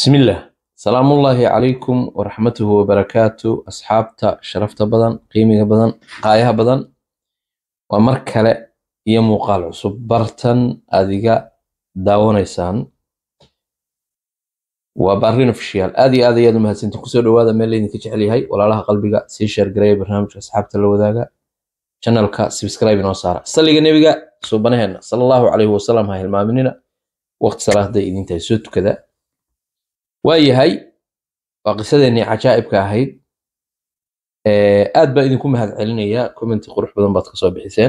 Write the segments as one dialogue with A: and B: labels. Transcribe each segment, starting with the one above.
A: bismillaah salaamullaahi calaykum waraxmatuhu wabarakaatu asxaabta sharafta badan qiimiga badan qaayaha badan waa mar kale iyo muuqaal cusub bartan adiga daawanaysaan waa barrin ofishiyaal aad iyo aad ayaad umahadsantiin kusoo dhawaada meel laydinka jecel yahay walaalaha qalbiga sii sheergareeya barnaamijka asxaabta la wadaaga channelka subscribe inoo saara salliga nebiga suubanaheena sala allahu calayhi wasalam ha hilmaaminina waqti salaada idintahay soo tukada waa yahay waa qisadeennii cajaa'ibka ahayd aad baa idinku mahad celinaya commenti qurux badan baad kasoo bixiseen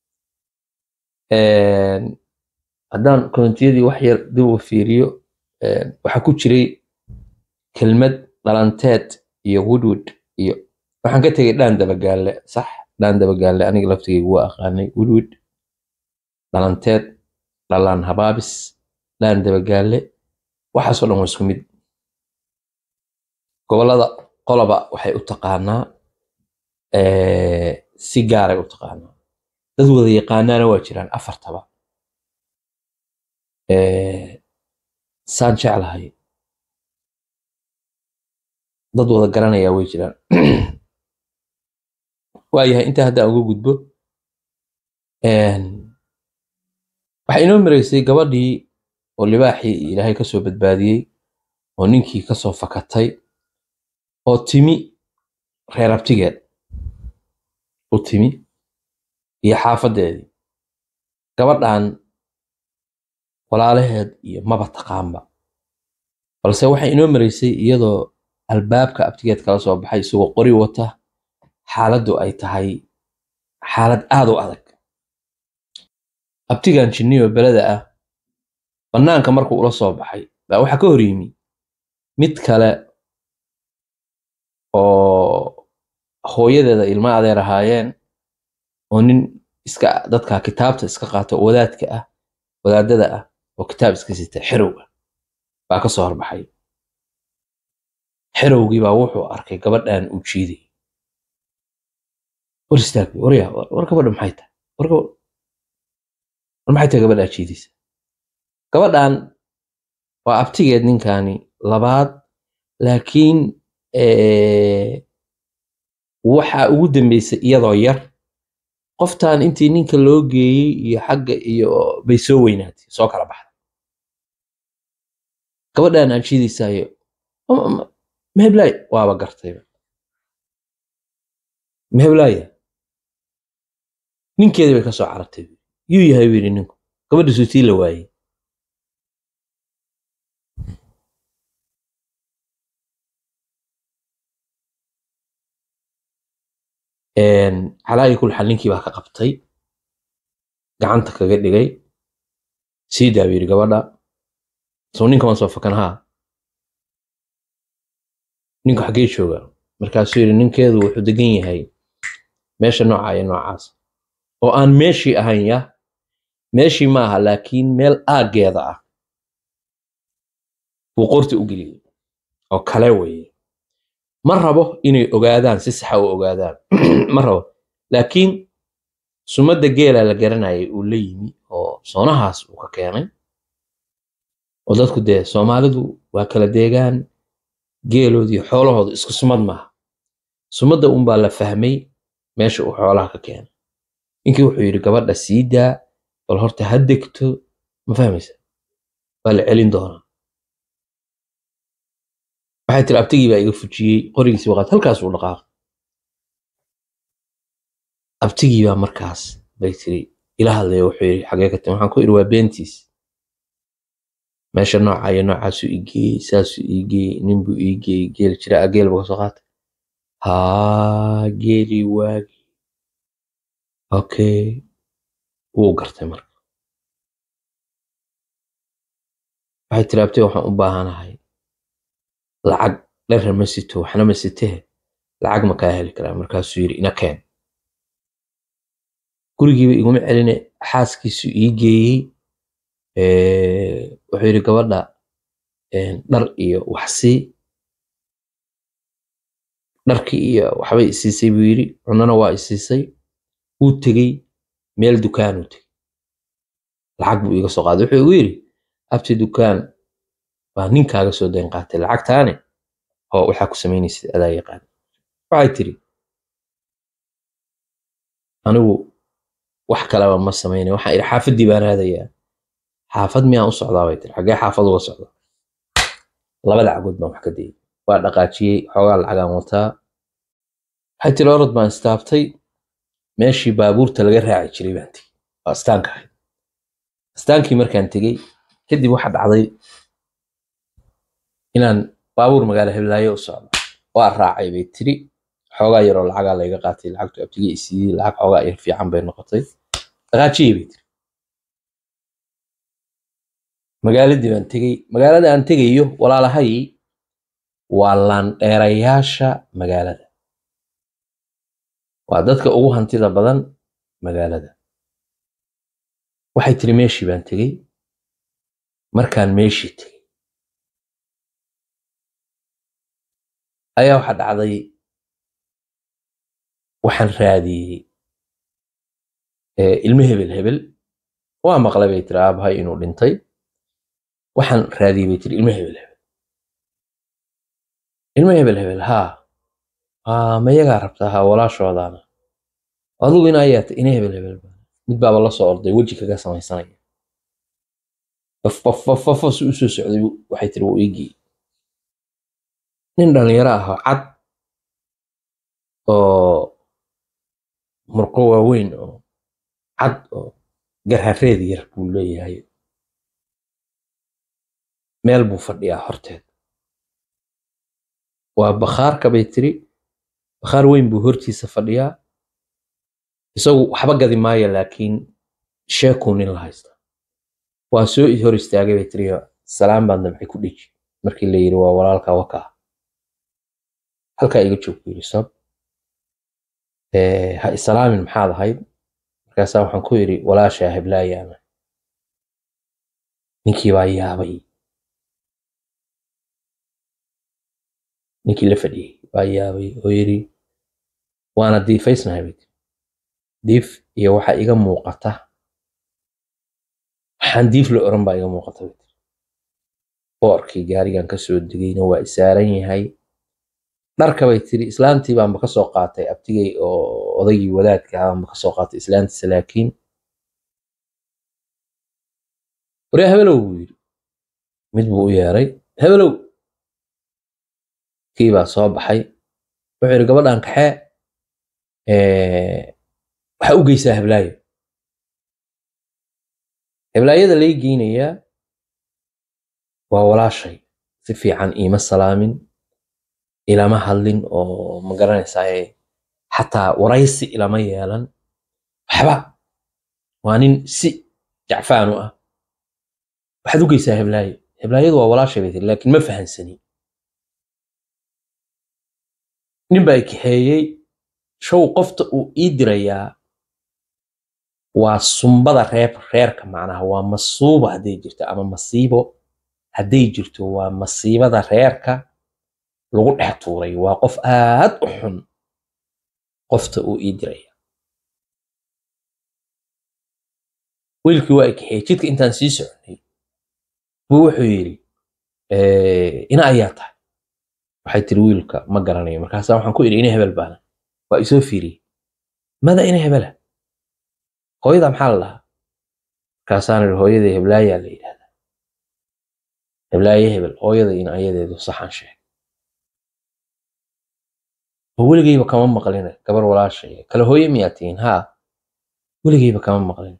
A: haddaan commentiyadii wax yar dib u fiiriyo waxaa ku jiray kelmad dhalanteed iyo woodwood iyo waxaan ka tegay dhaan dabagaalle sax dhaan dabagaalle aniga laftigaygu waa aqaanay woodwood dhalanteed dhalaan habaabis dhaan dabagaalle waxaasoo dhan waa isku mid gobolada qoloba waxay u taqaanaa si gaaray u taqaanaa dad wada yaqaanaana waa jiraan afartaba saan jeclahay dad wada garanayaa way jiraan waayahay intaa haddaan uga gudbo waxaa inoo maraysay gabadhii oo libaaxii ilaahay ka soo badbaadiyey oo ninkii ka soo fakatay oo timi reer abtigeed u timi iyo xaafaddeedii gabadhan walaalaheed iyo maba taqaanba balse waxay inoo maraysay iyadoo albaabka abtigeed kala soo baxay isagoo qori wata xaaladdu ay tahay xaalad aad u adag abtigan jinniyo beleda ah bannaanka markuu ula soo baxay baa waxaa ka hor yimi mid kale oo hooyadeeda ilma adeer ahaayeen oo nin iska dadka kitaabta iska qaata oo wadaadka ah wadaadada ah oo kitaab iska sita xerow ah baa ka soo horbaxay xerowgii baa wuxuu arkay gabadhan uu jiiday war istaag warya war gabadha maxay tahay war maxay tahay gabadhaa jiidaysa gabadhan waa abtigeed ninkani labaad laakiin waxa ugu dambeysay iyadoo yar qoftan intii ninka loo geeyey iyo xagga iyo bay soo weynaatay soo kala baxday gabadhan aad jiidaysaayo meheblay waaba gartayba meheblaya ninkeedii bay ka soo carartay yuu yahay buu yidhi ninku gabadha suutii la waayey calaayi kul xal ninkii baa ka qabtay gacanta kaga dhigay sii daa buu yidhi gabadha soo ninka waan soo fakan haa ninku xaggee jooga markaasuu yidhi ninkeedu wuxuu degan yahay meesha nooca iyo noocaas oo aan meeshii ahayn ya meeshii ma aha laakiin meel aaggeeda ah buu qorti u geliyey oo kale weeye ma rabo inay ogaadaan si saxa u ogaadaan ma rabo laakiin sumadda geela la garanayay uu la yimi oo soonahaas uu ka keenay oo dadku dee soomaalidu waa kala deegaan geeloodii xoolahooda isku sumad maaha sumadda unbaa la fahmay meesha uu xoolaha ka keenay ninkii wuxuu yidhi gabadha sii daa bal horta ha degto ma fahmaysa waa la celin doonaa waxay tiri abtigii baa iga fujiyey qorigiisii waqaad halkaas uu dhaqaaqay abtigii baa markaas bay tiri ila hadlaya wuxuu yidhi xagee ka timi waxaan ku idhi waa beentiis meesha nooca iyo noocaasuu ii geeyey saasuu ii geeyey ninbuu ii geeyey geel jira a geel buu kasoo qaatay haa geelii waagi okay wuu gartay marka waxay tiri abtee waxaan u baahanahay lacag dherer ma sito waxna ma sitee lacag ma kaa heli karaa markaasuu yidhi ina keen gurigiiba iguma celine xaaskiisu ii geeyey wuxuu yidhi gabadha dhar iyo waxsii dharkii iyo waxbay isiisay buu yidhi cunana waa isiisay wuu tegey meel dukaanuu tegey lacag buu iga soo qaaday wuxuu igu yidhi abti dukaan baa ninkaaga soo dayn qaatay lacagtaane oo waxaa ku samaynaysid adaa yaqaan waxay tiri anigu wax kaleba ma samaynay waxaan idhi xaafaddii baan aadayaa xaafad miyaan u socdaa bay tiri xaggee xaafad uga socda labada cagood baan wax ka dayay waa dhaqaajiyey xoogaa lacagaan wataa waxay tiri orod baan istaabtay meeshii baabuurta laga raaci jiray baan tegey waa astaanka ahayd astaankii markaan tegey kadib waxa dhacday inaan baabuur magaalo heblaayo u socdo waa raacay bay tiri xoogaa yaroo lacagaa layga qaatay lacagtu abtigii isiiyey lacag xoogaa yar fiican bay noqotay dhaqaajiyey bay tiri magaaladii baan tegey magaalada aan tegayo walaalahay waa laandheerayaasha magaalada waa dadka ugu hantida badan magaalada waxay tiri meeshii baan tegey markaan meeshii tegey ayaa waxa dhacday waxaan raadiyey ilmo hebel hebel waa maqlay bay tiri aabahay inuu dhintay waxaan raadiyey bay tiri ilmo hebel hebel ilmo hebel hebel haa ma yagaa rabtaa haa walaashoodaana adigu in ayaata ina hebel hebel mid baaba la soo orday weji kaga samaysanaya fafafafafas u soo socday waxay tiri wuu iigii nin dhalinyaro ah oo cad oo murqo waaweyn oo cad oo garhareed yar buu leeyahay meel buu fadhiyaa horteed waa bakhaarka bay tiri bakhaar weyn buu hortiisa fadhiyaa isagu waxba gadi maayo laakiin sheekuu nin la haysta waa soo hor istaagay bay tiri salaam baan damcay ku dheji markii la yiri waa walaalka wakaa halkaa iga joog buu yiri sab ha isalaamin maxaad ahayd markaasaa waxaan ku yidhi walaashaa heblaayaana ninkii baa yaabay ninkii la fadhiyey baa yaabay oo yidhi waana diifaysnahay bay tiri diif iyo waxa iga muuqata waxaan diif la oran baa iga muuqata bay tiri boorkii gaarigan ka soo degayna waa isaaran yahay dharka bay tiri islaantii baanba ka soo qaatay abtigay oo odaygii wadaadka ah baanba ka soo qaatay islaantiisa laakiin waryaa hebelow buu yidhi mid buu u yeeray hebelow kii baa soo baxay wuxuu yidhi gabadhan kaxee waxaa u geysaa heblaayo heblaayada lay geynayaa waa walaashay si fiican iima salaamin ilama hadlin oo ma garanaysaa xataa waraysi ilama yeelan waxba waa nin si jacfaan u ah waxaad u geysaa heblaayo heblaayadu waa walaashay bay tiri laakiin ma fahansani nin baa kaxeeyey show qofta uu ii dirayaa waa sumbada reer reerka macnaha waa masuubo hadday jirto ama masiibo hadday jirto waa masiibada reerka lagu dhex tuuray waa qof aad u xun qofta uu ii diraya wiilkii waa kaxeeyey jidka intaan sii soconay buu wuxuu yidhi ina ayaa tahay waxay tiri wiilka ma garanayo markaasaa waxaan ku idhi ina hebel baana waa isoo fiiriyey mada ina hebela hooyada maxaa la dhahaa markaasaan idhi hooyadii heblaayaa la yidhahdaa heblaaye hebel hooyada in ayadeedu saxan sheeg oo weligeyba kama maqlina gabar walaashay kale hooye miyaa tihiin haa weligeyba kama maqlin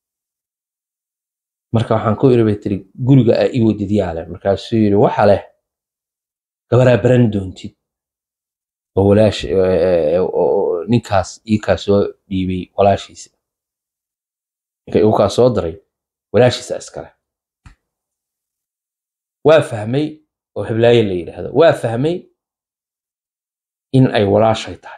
A: marka waxaan ku idhi bay tiri guriga aa ii wadid yaale markaasuu yidhi waxa leh gabaraa baran doontid oo walaash ninkaas iikaa soo dhiibay walaashiisa ninka iukaa soo diray walaashiisa iskale waa fahmay oo heblaaye la yidhaahdo waa fahmay in ay walaashay tahay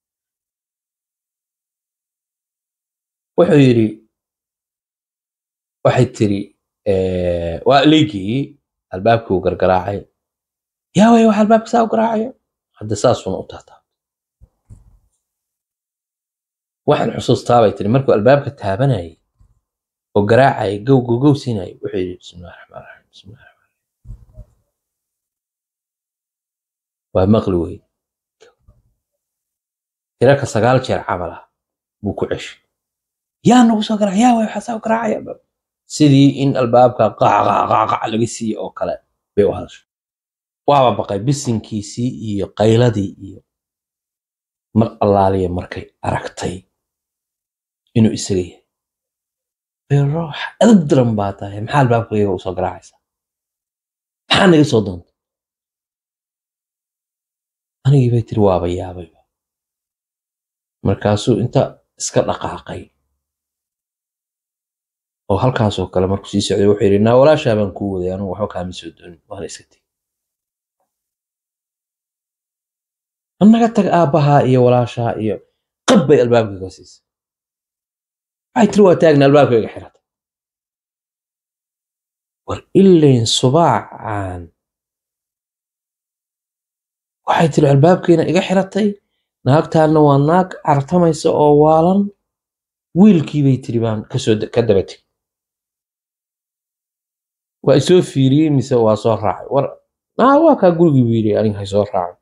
A: wuxuu yidhi waxay tiri waa leegeeyey albaabkii uu gargaraacay yaa way wax albaabka saa u garaacayo hadda saasuuna u taataa waxaan xusuustaa bay tiri markuu albaabka taabanayay oo garaacayay gow gow gow siinayay wuxuu yidhi bismillahi raxmaan raxiim bismillahi raxmaan raxiim waa maqli wey tiraka sagaal jeer camal ah buu ku ceshay yaa nagu soo garaac yaa way waxaa soo garaacaya sidii in albaabka qaqaqaqac laga siiye oo kale bay u hadashay waaba baqay bisinkiisii iyo qayladii iyo mar allaaliya markay aragtay inuu isaga yahay biroox edab diran baa tahay maxaa albaabkayga u soo garaacaysaa maxaa naga soo doonta anigii bay tiri waaba yaabayba markaasuu inta iska dhaqaaqay oo halkaasoo kale markuu sii socday wuxuu yidhi naa walaashaa baan kuu waday anugu waxba kaama soo doonin waana iska tegi annaga tag aabbahaa iyo walaashaa iyo qab bay albaabkayga siisay waxay tiri waa taagna albaabkayga xirata war ilayn subaacan waxay tiri albaabkiina iga xiratay naagtaanna waa naag cartamaysa oo waalan wiilkii bay tiri baan kasoo ka daba tegey waa isoo fiiriyey mise waa soo raacay war naa waa kaa gurigii buu yidhi aniga hay soo raacay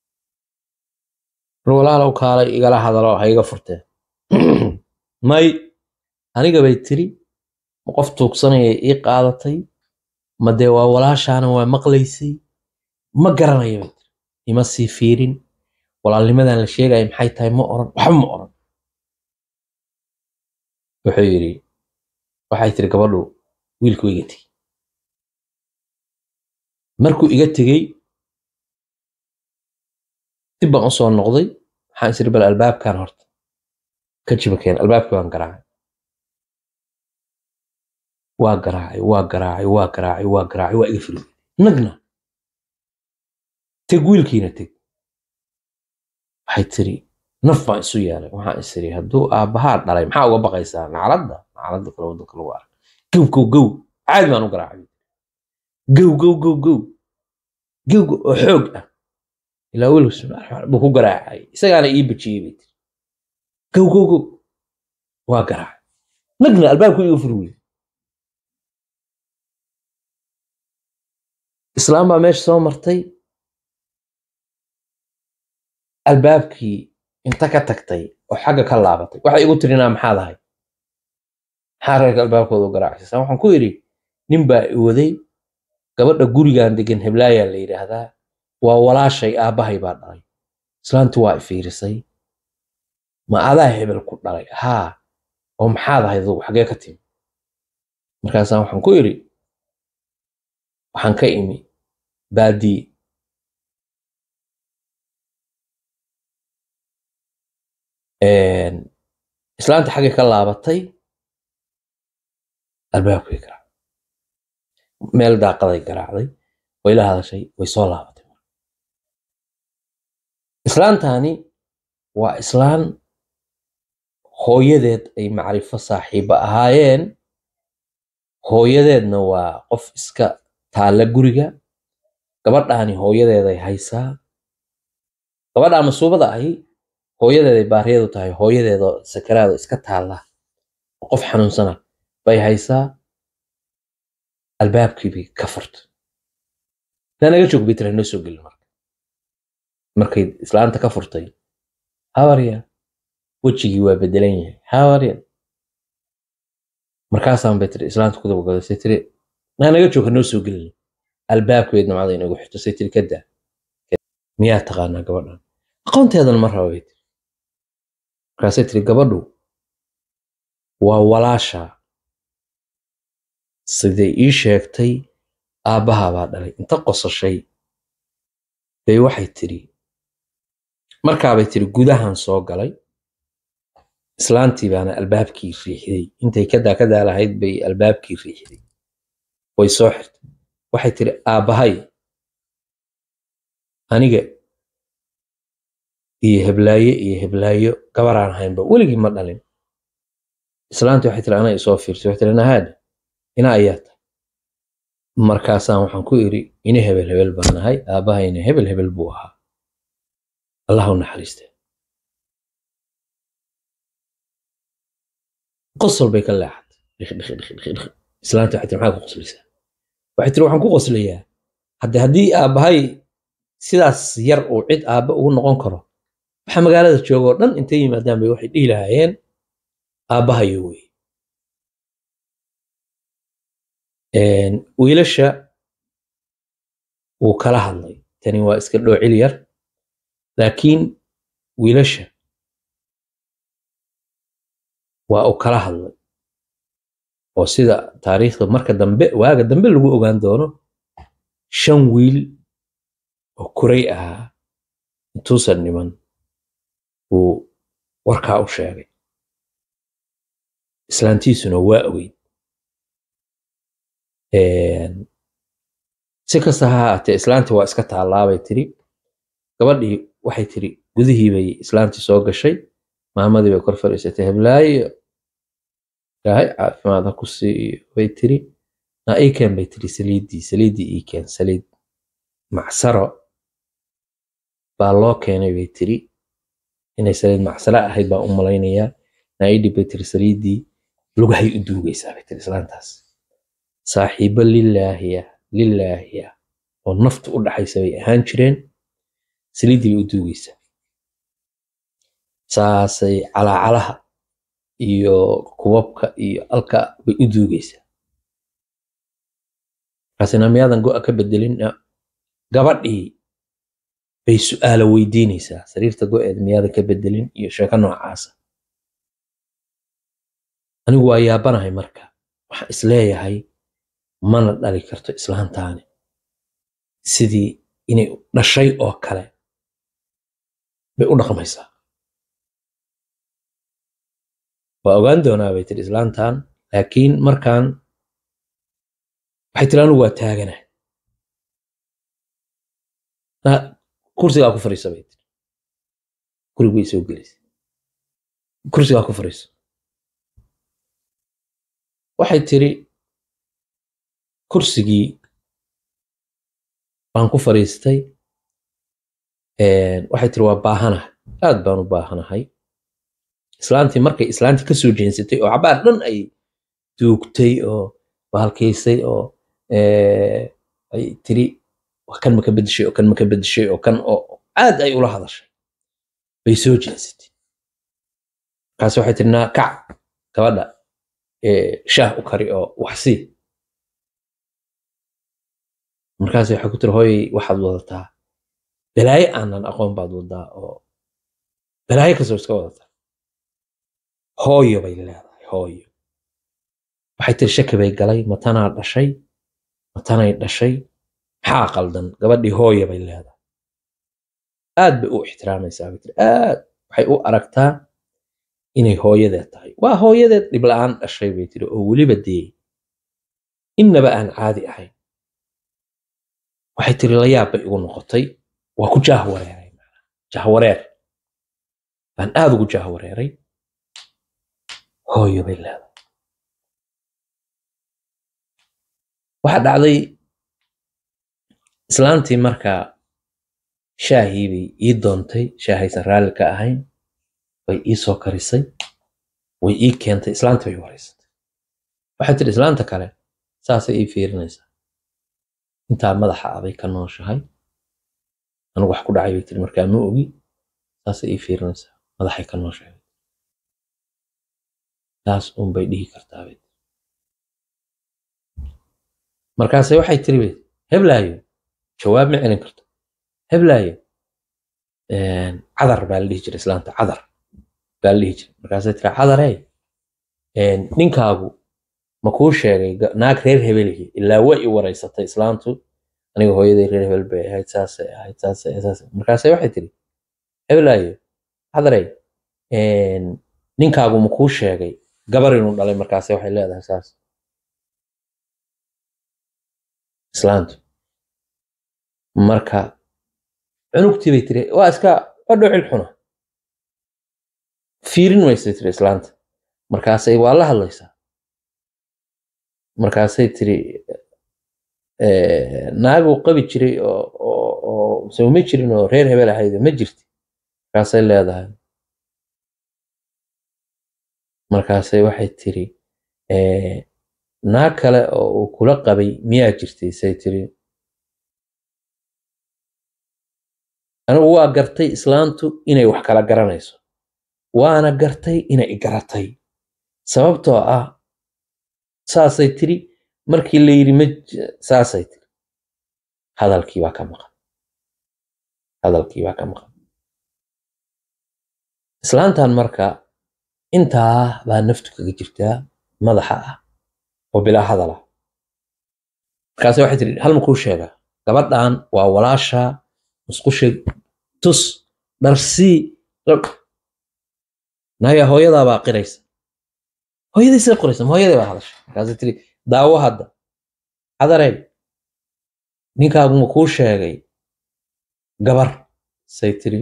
A: war walaalow kaalay igala hadalo ha iga furteen may aniga bay tiri ma qof tuugsanaya ii qaadatay ma dee waa walaashaana waa maqlaysay ma garanaya bay tiri ima sii fiirin walaalnimadan la sheegaya maxay tahay ma oran waxba ma oran wuxuu yidhi waxay tiri gabadhu wiilku iga tegey markuu iga tegey dib baan usoo noqday waxaan isiri bal albaabkan horta ka jibakeen albaabkii baan garaacay waa garaacay waa garaacay waa garaacay waa garaacay waa iga firi nagna teg wiilkiina teg waxay tiri naf baan isu yeelay waxaan isiri hadduu aabbahaa dhalay maxaa uga baqaysaa nacladda nacladda kale waddanka lagu arka gow gow gow caadi baan u garaacay gow gow gow gow gow oo xoog ah ilaa wiilka buu ku garaacay isagaana ii bajiyey bay tiri gow gow gow waa garaacay nagna albaabku iga furi wey islaam baa meesha soo martay albaabkii inta ka tagtay oo xagga ka laabatay waxay igu tirinaa maxaad ahay maxaa reerka albaabkooda u garaacaysa waxaan ku idhi nin baa i waday gabadha gurigan degan heblaayaa la yidhaahdaa waa walaashay aabbahay baa dhalay islaanti waa i fiirisay ma adaa hebel ku dhalay haa oo maxaad ahayd adugu xagee ka timi markaasaan waxaan ku idhi waxaan ka imi baadii islaanta xaggay ka laabatay albaabkay garaacday meel daaqaday garaacday way la hadashay way soo laabatay islaantani waa islaan hooyadeed ay macrifo saaxiiba ahaayeen hooyadeedna waa qof iska taalla guriga gabadhaani hooyadeeday haysaa gabadhaa masuubada ahi hooyadeeday baariyadu tahay hooyadeedoo sakaraado iska taalla oo qof xanuunsana bay haysaa albaabkiibay ka furtay naga joog bay tira noo soo gelin marka markay islaanta ka furtay hawarya wejigii waa bedelan yahay hawarya markaasaan bay tiri islaanta ku dabagado say tiri naa naga joog ha noo soo gelin albaabkeed namcada inagu xirto say tiri kadaa miyaa taqaanaa gabadhan aqoonteedan ma raba bay tiri markaasay tiri gabadhu waa walaasha siday ii sheegtay aabbahaa baa dhalay inta qosashay bay waxay tiri markaabay tiri gudahan soo galay islaantii baana albaabkii riixday intay kadaa kadaa lahayd bay albaabkii riixday way soo xirtay waxay tiri aabbahay aniga iyo heblaaye iyo heblaayo gabaraan haynba weligii ma dhalin islaantii waxay tiri anaa isoo fiirsay waxay tiri nahaada ina ayaa tahay markaasaan waxaan ku iri ina hebel hebel baan nahay aabbahayna hebel hebel buu ahaa allah u naxariiste qosol bay ka leexatay islaantii waxay tiri maxaa ku qoslaysaa waxay tiri waxaan ku qoslayaa hadde haddii aabbahay sidaas yar uu cid aabba ugu noqon karo waxa magaalada jooga oo dhan intay yimaadaan bay waxay dhihi lahaayeen aabbahayo wey wiilasha wuu kala hadlay tani waa iska dhoocil yar laakiin wiilasha waa uu kala hadlay oo sida taariikhda marka dambe waaga dambe lagu ogaan doono shan wiil oo kuray ahaa intuusan dhiman wuu warkaa u sheegay islaantiisuna waa ogeyd si kasta ha haatee islaantii waa iska taallaabay tiri gabadhii waxay tiri gudihii bay islaantii soo gashay maamadii bay kor fadhiisatay heblaayo ilaahay caafimaad ha ku siiyo bay tiri na iikeen bay tiri saliiddii saliiddii iikeen saliid macsaro baa loo keenay bay tiri inay saliid macsaro ahayd baan u malaynayaa na ii dhib bay tiri saliiddii lugahay u duugaysaa bay tiri islaantaas saaxiibo lilaahiya lilaahiya oo naftu u dhaxaysa bay ahaan jireen saliiddii bay u duugaysaa saasay calaacalaha iyo kubabka iyo alka bay u duugaysaa markaasina miyaadan go'a ka bedelin gabadhii bay su'aalo weydiinaysaa sariirta go'eed miyaadan ka bedelin iyo sheeko noocaasa anigu waa yaabanahay marka waxaan isleeyahay mana dhali karto islaantaani sidii inay dhashay oo kale bay u dhaqmaysaa waa ogaan doonaa bay tiri islaantan laakiin markaan waxay tiri anigu waa taagana kursigaa ku fariisa bay tiri gurig bay soo gelaysa kursigaa ku fariiso waxay tiri kursigii baan ku fariistay waxay tiri waa baahanahay aad baan u baahanahay islaantii markay islaantii ka soo jeensatay oo cabaar dhan ay duugtay oo baalkaysay oo ay tiri kan maka bedeshay oo kan maka bedeshay oo kan oo aad ay ula hadashay bay soo jeensatay markaas waxay tiri naa kac gabadha shaah u kari oo waxsii markaas waxay ku tiri hooyay waxaad wadataa balaayo aanan aqoon baad wadaa oo balaayo kasoo iska wadataa hooyo bay leedahay hooyo waxay tiri shaki bay galay matanaa dhashay matanay dhashay maxaa qaldan gabadhii hooyo bay leedahay aad bay u ixtiraamaysaa bay tiri aad waxay u aragtaa inay hooyadeed tahay waa hooyadeed dhib la-aan dhashay bay tiri oo weliba dee innaba aan caadi ahayn waxay tiri layaab bay igu noqotay waa ku jaahwareeray jahwareer baan aad ugu jaahwareeray hooyo bay leedahay waxaa dhacday islaantii markaa shaahii bay ii doontay shaahaysan raalli ka ahayn way ii soo karisay way ii keentay islaanta bay wareysatay waxay tiri islaanta kale saasay ii fiirinaysaa intaa madaxa abay ka nooshahay anigu wax ku dhacay bay tiri markaa ma ogi saasay ii fiirinaysaa madaxay ka nooshahay taas un bay dhihi kartaa bay markaase waxay tiri bay heblaayo jawaab ma celin karto heblaayo cadar baa la dhihi jiray islaanta cadar baa la dhihi jiray markaasay tiri cadarey ninkaagu ma kuu sheegay naag reer hebelihi ilaa waa i wareysatay islaantu aniga hooyaday reer hebel bay ahayd saasay ahayd saasay saasay markaase waxay tiri heblaayo cadarey ninkaagu ma kuu sheegay gabar inuu dhalay markaase waxay leedahay saas islaantu marka cunugtii bay tiri waa iska waa dhocil xuna fiirin maysay tiri islaanta markaasay waa la hadlaysaa markaasay tiri naaguu qabi jiray oo soo ma jirin oo reer hebel ahayd ma jirti markaasay leedahay markaasay waxay tiri naag kale oo uu kula qabay miyaa jirtay say tiri anigu waa gartay islaantu inay wax kala garanayso waana gartay inay igaratay sababtoo ah saasay tiri markii la yidhi ma saasay tiri hadalkii baa ka maqan hadalkii baa ka maqan islaantan marka intaa baa naftu kaga jirtaa madaxa ah oo bilaa hadal ah markaase waxay tiri hal makuu sheegaa gabadhan waa walaasha musqusha tus dharsii naya hooyadaa baa qiraysa hooyaday sida qoraysa ma hooyaday baa hadasha markaasay tiri daawo hadda cadarey ninkaagu ma kuu sheegay gabar say tiri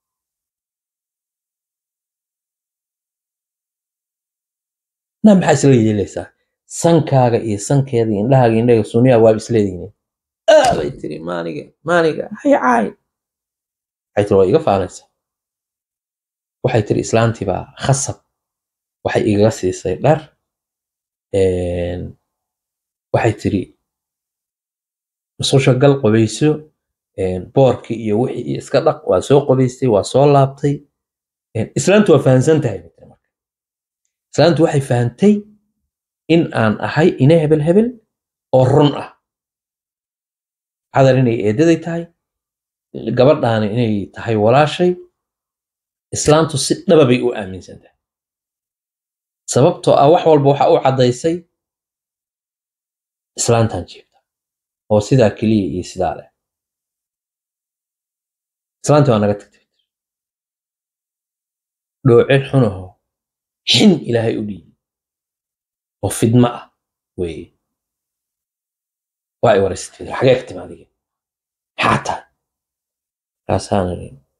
A: na maxaa isla yeelaysaa sankaaga iyo sankeeda iyo indhahaaga iyo indhaga suniyaa waaba isleedihiin aa bay tiri maaniga maaniga hay caay waxay tiri waa iga faanaysaa waxay tiri islaantii baa khasab waxay igaga siisay dhar waxay tiri musqusha gal qobayso boorkii iyo wixii iyo iska dhaq waa soo qobaystay waa soo laabtay islaantu waa fahansan tahay marka islaantu waxay fahantay in aan ahay ina hebel hebel oo run ah cadar inay eedaday tahay gabadhaana inay tahay walaashay islaantu si dhaba bay u aaminsan tahay sababtoo ah wax walba waxa u caddaysay islaantan jiifta oo sidaa keliya iyo sidaa leh islaantii waa naga tagtay dhoocel xunaho xin ilaahay u dhiibi oo fidma ah weeye waa ay waraysatay xagee ka timi adiga maxaa tahay markaasaana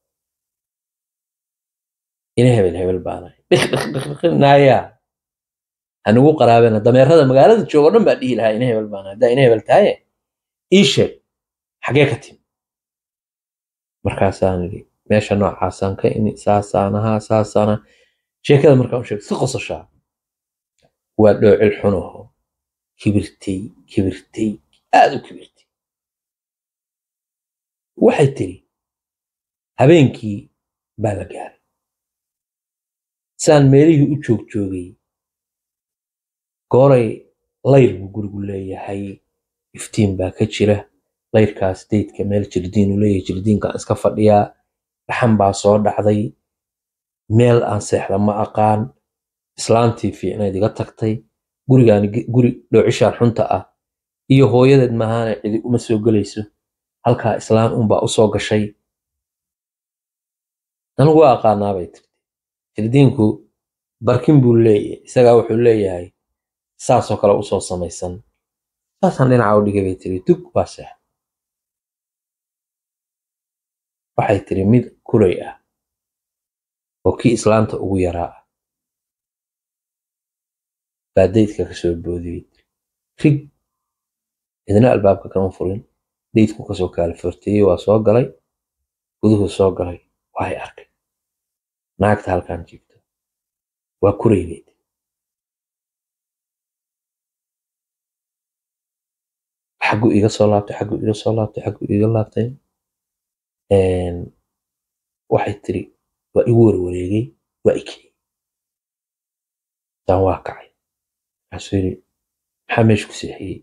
A: ina hebel hebel baanahay dhiqdhiqdhiqnaayaa hanugu qaraabena dameerada magaalada joogo dhan baa dhihi lahaa ina hebel baanahay haddaa ina hebel tahaye ii sheeg xagee ka timi markaasaan idhi meesha noocaasaan ka imi saasaan ahaa saasaan ahaa sheekada markaan u sheeg si qososhaa waa dhoocil xunaho kibirtay kibirtay aad u kibirtay waxay tiri habeenkii baa la gaaray saan meelihii u joog joogay gooray layr buu gurigu leeyahay iftiin baa ka jira layrkaas daydka meel jirdiinu leeyahay jirdiinkaan iska fadhiyaa dhaxan baa soo dhacday meel aan seexda ma aqaan islaantii fiicnayd iga tagtay gurigaani guri dhoocishaan xunta ah iyo hooyadeed maahaane cidi uma soo gelayso halkaa islaan unbaa u soo gashay anigu waa aqaanaa bay tirti jirdiinku barkin buu leeyahay isagaa wuxuu leeyahay saasoo kale usoo samaysan saasaan dhinaca u dhigay bay tiri dug baa seex waxay tiri mid kulay ah oo kii islaanta ugu yaraa ah baa daydka ka soo boodiyey rig idna albaabka kama furin daydku kasoo kaala forteeyey waa soo galay guduhu soo galay waay arkay naagta halkaan jiifto waa kuraybeyd xaggu iga soo laabtay xaggu iga soo laabtay xaggu iga laabtay waxay tiri waa igu warwareegay waa ikiyey saan waa kacay waxaasuu yidhi maxaa meesha ku seexiyey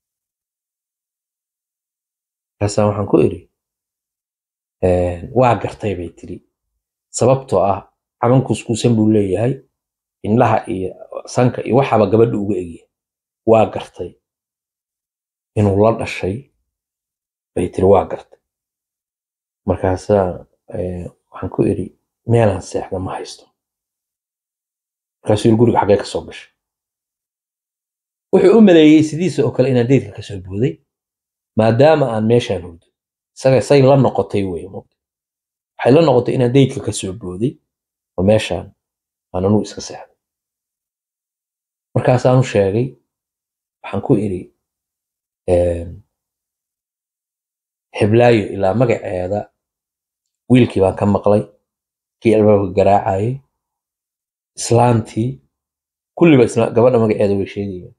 A: markaasaan waxaan ku idhi waa gartay bay tiri sababtoo ah caban kuskuusan buu leeyahay indhaha iyo sanka iyo waxaaba gabadha uga egyahay waa gartay inuu la dhashay bay tiri waa gartay markaasaa waxaan ku idhi meelaan seexda ma haysto markaasuu yidhi guriga xaggee ka soo gashay wuxuu u maleeyey sidiisa oo kale inaan deydka ka soo booday maadaama aan meeshaan hurdo isaga say la noqotay wey waxay la noqotay inaan deydka ka soo booday oo meeshaan aan anugu iska seexday markaasaanu sheegay waxaan ku idhi heblaayo ilaa magaceeda wiilkii baan ka maqlay kii albaabka garaacayay islaantii kulliba gabadha magaceeda way sheegayaan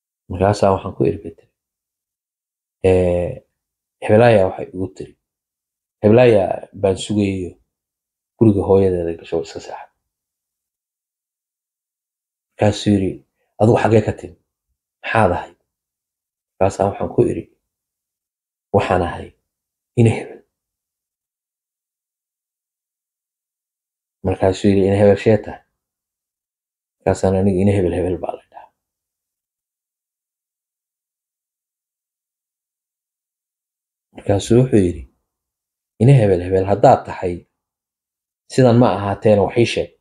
A: markaasaa waxaan ku idhi bay tiri heblaaya waxay igu tiri heblaaya baan sugayayo guriga hooyadeeda gasho iska seexan markaasuu yidhi adigu xaggee ka timi maxaad ahay markaasaa waxaan ku idhi waxaan ahay ina hebel markaasuu yidhi ina hebel shee tahay markaasaan aniga ina hebel hebel baa la dhahaa markaasuu wuxuu yidhi ina hebel hebel haddaad tahay sidan ma ahaateena wax ii sheeg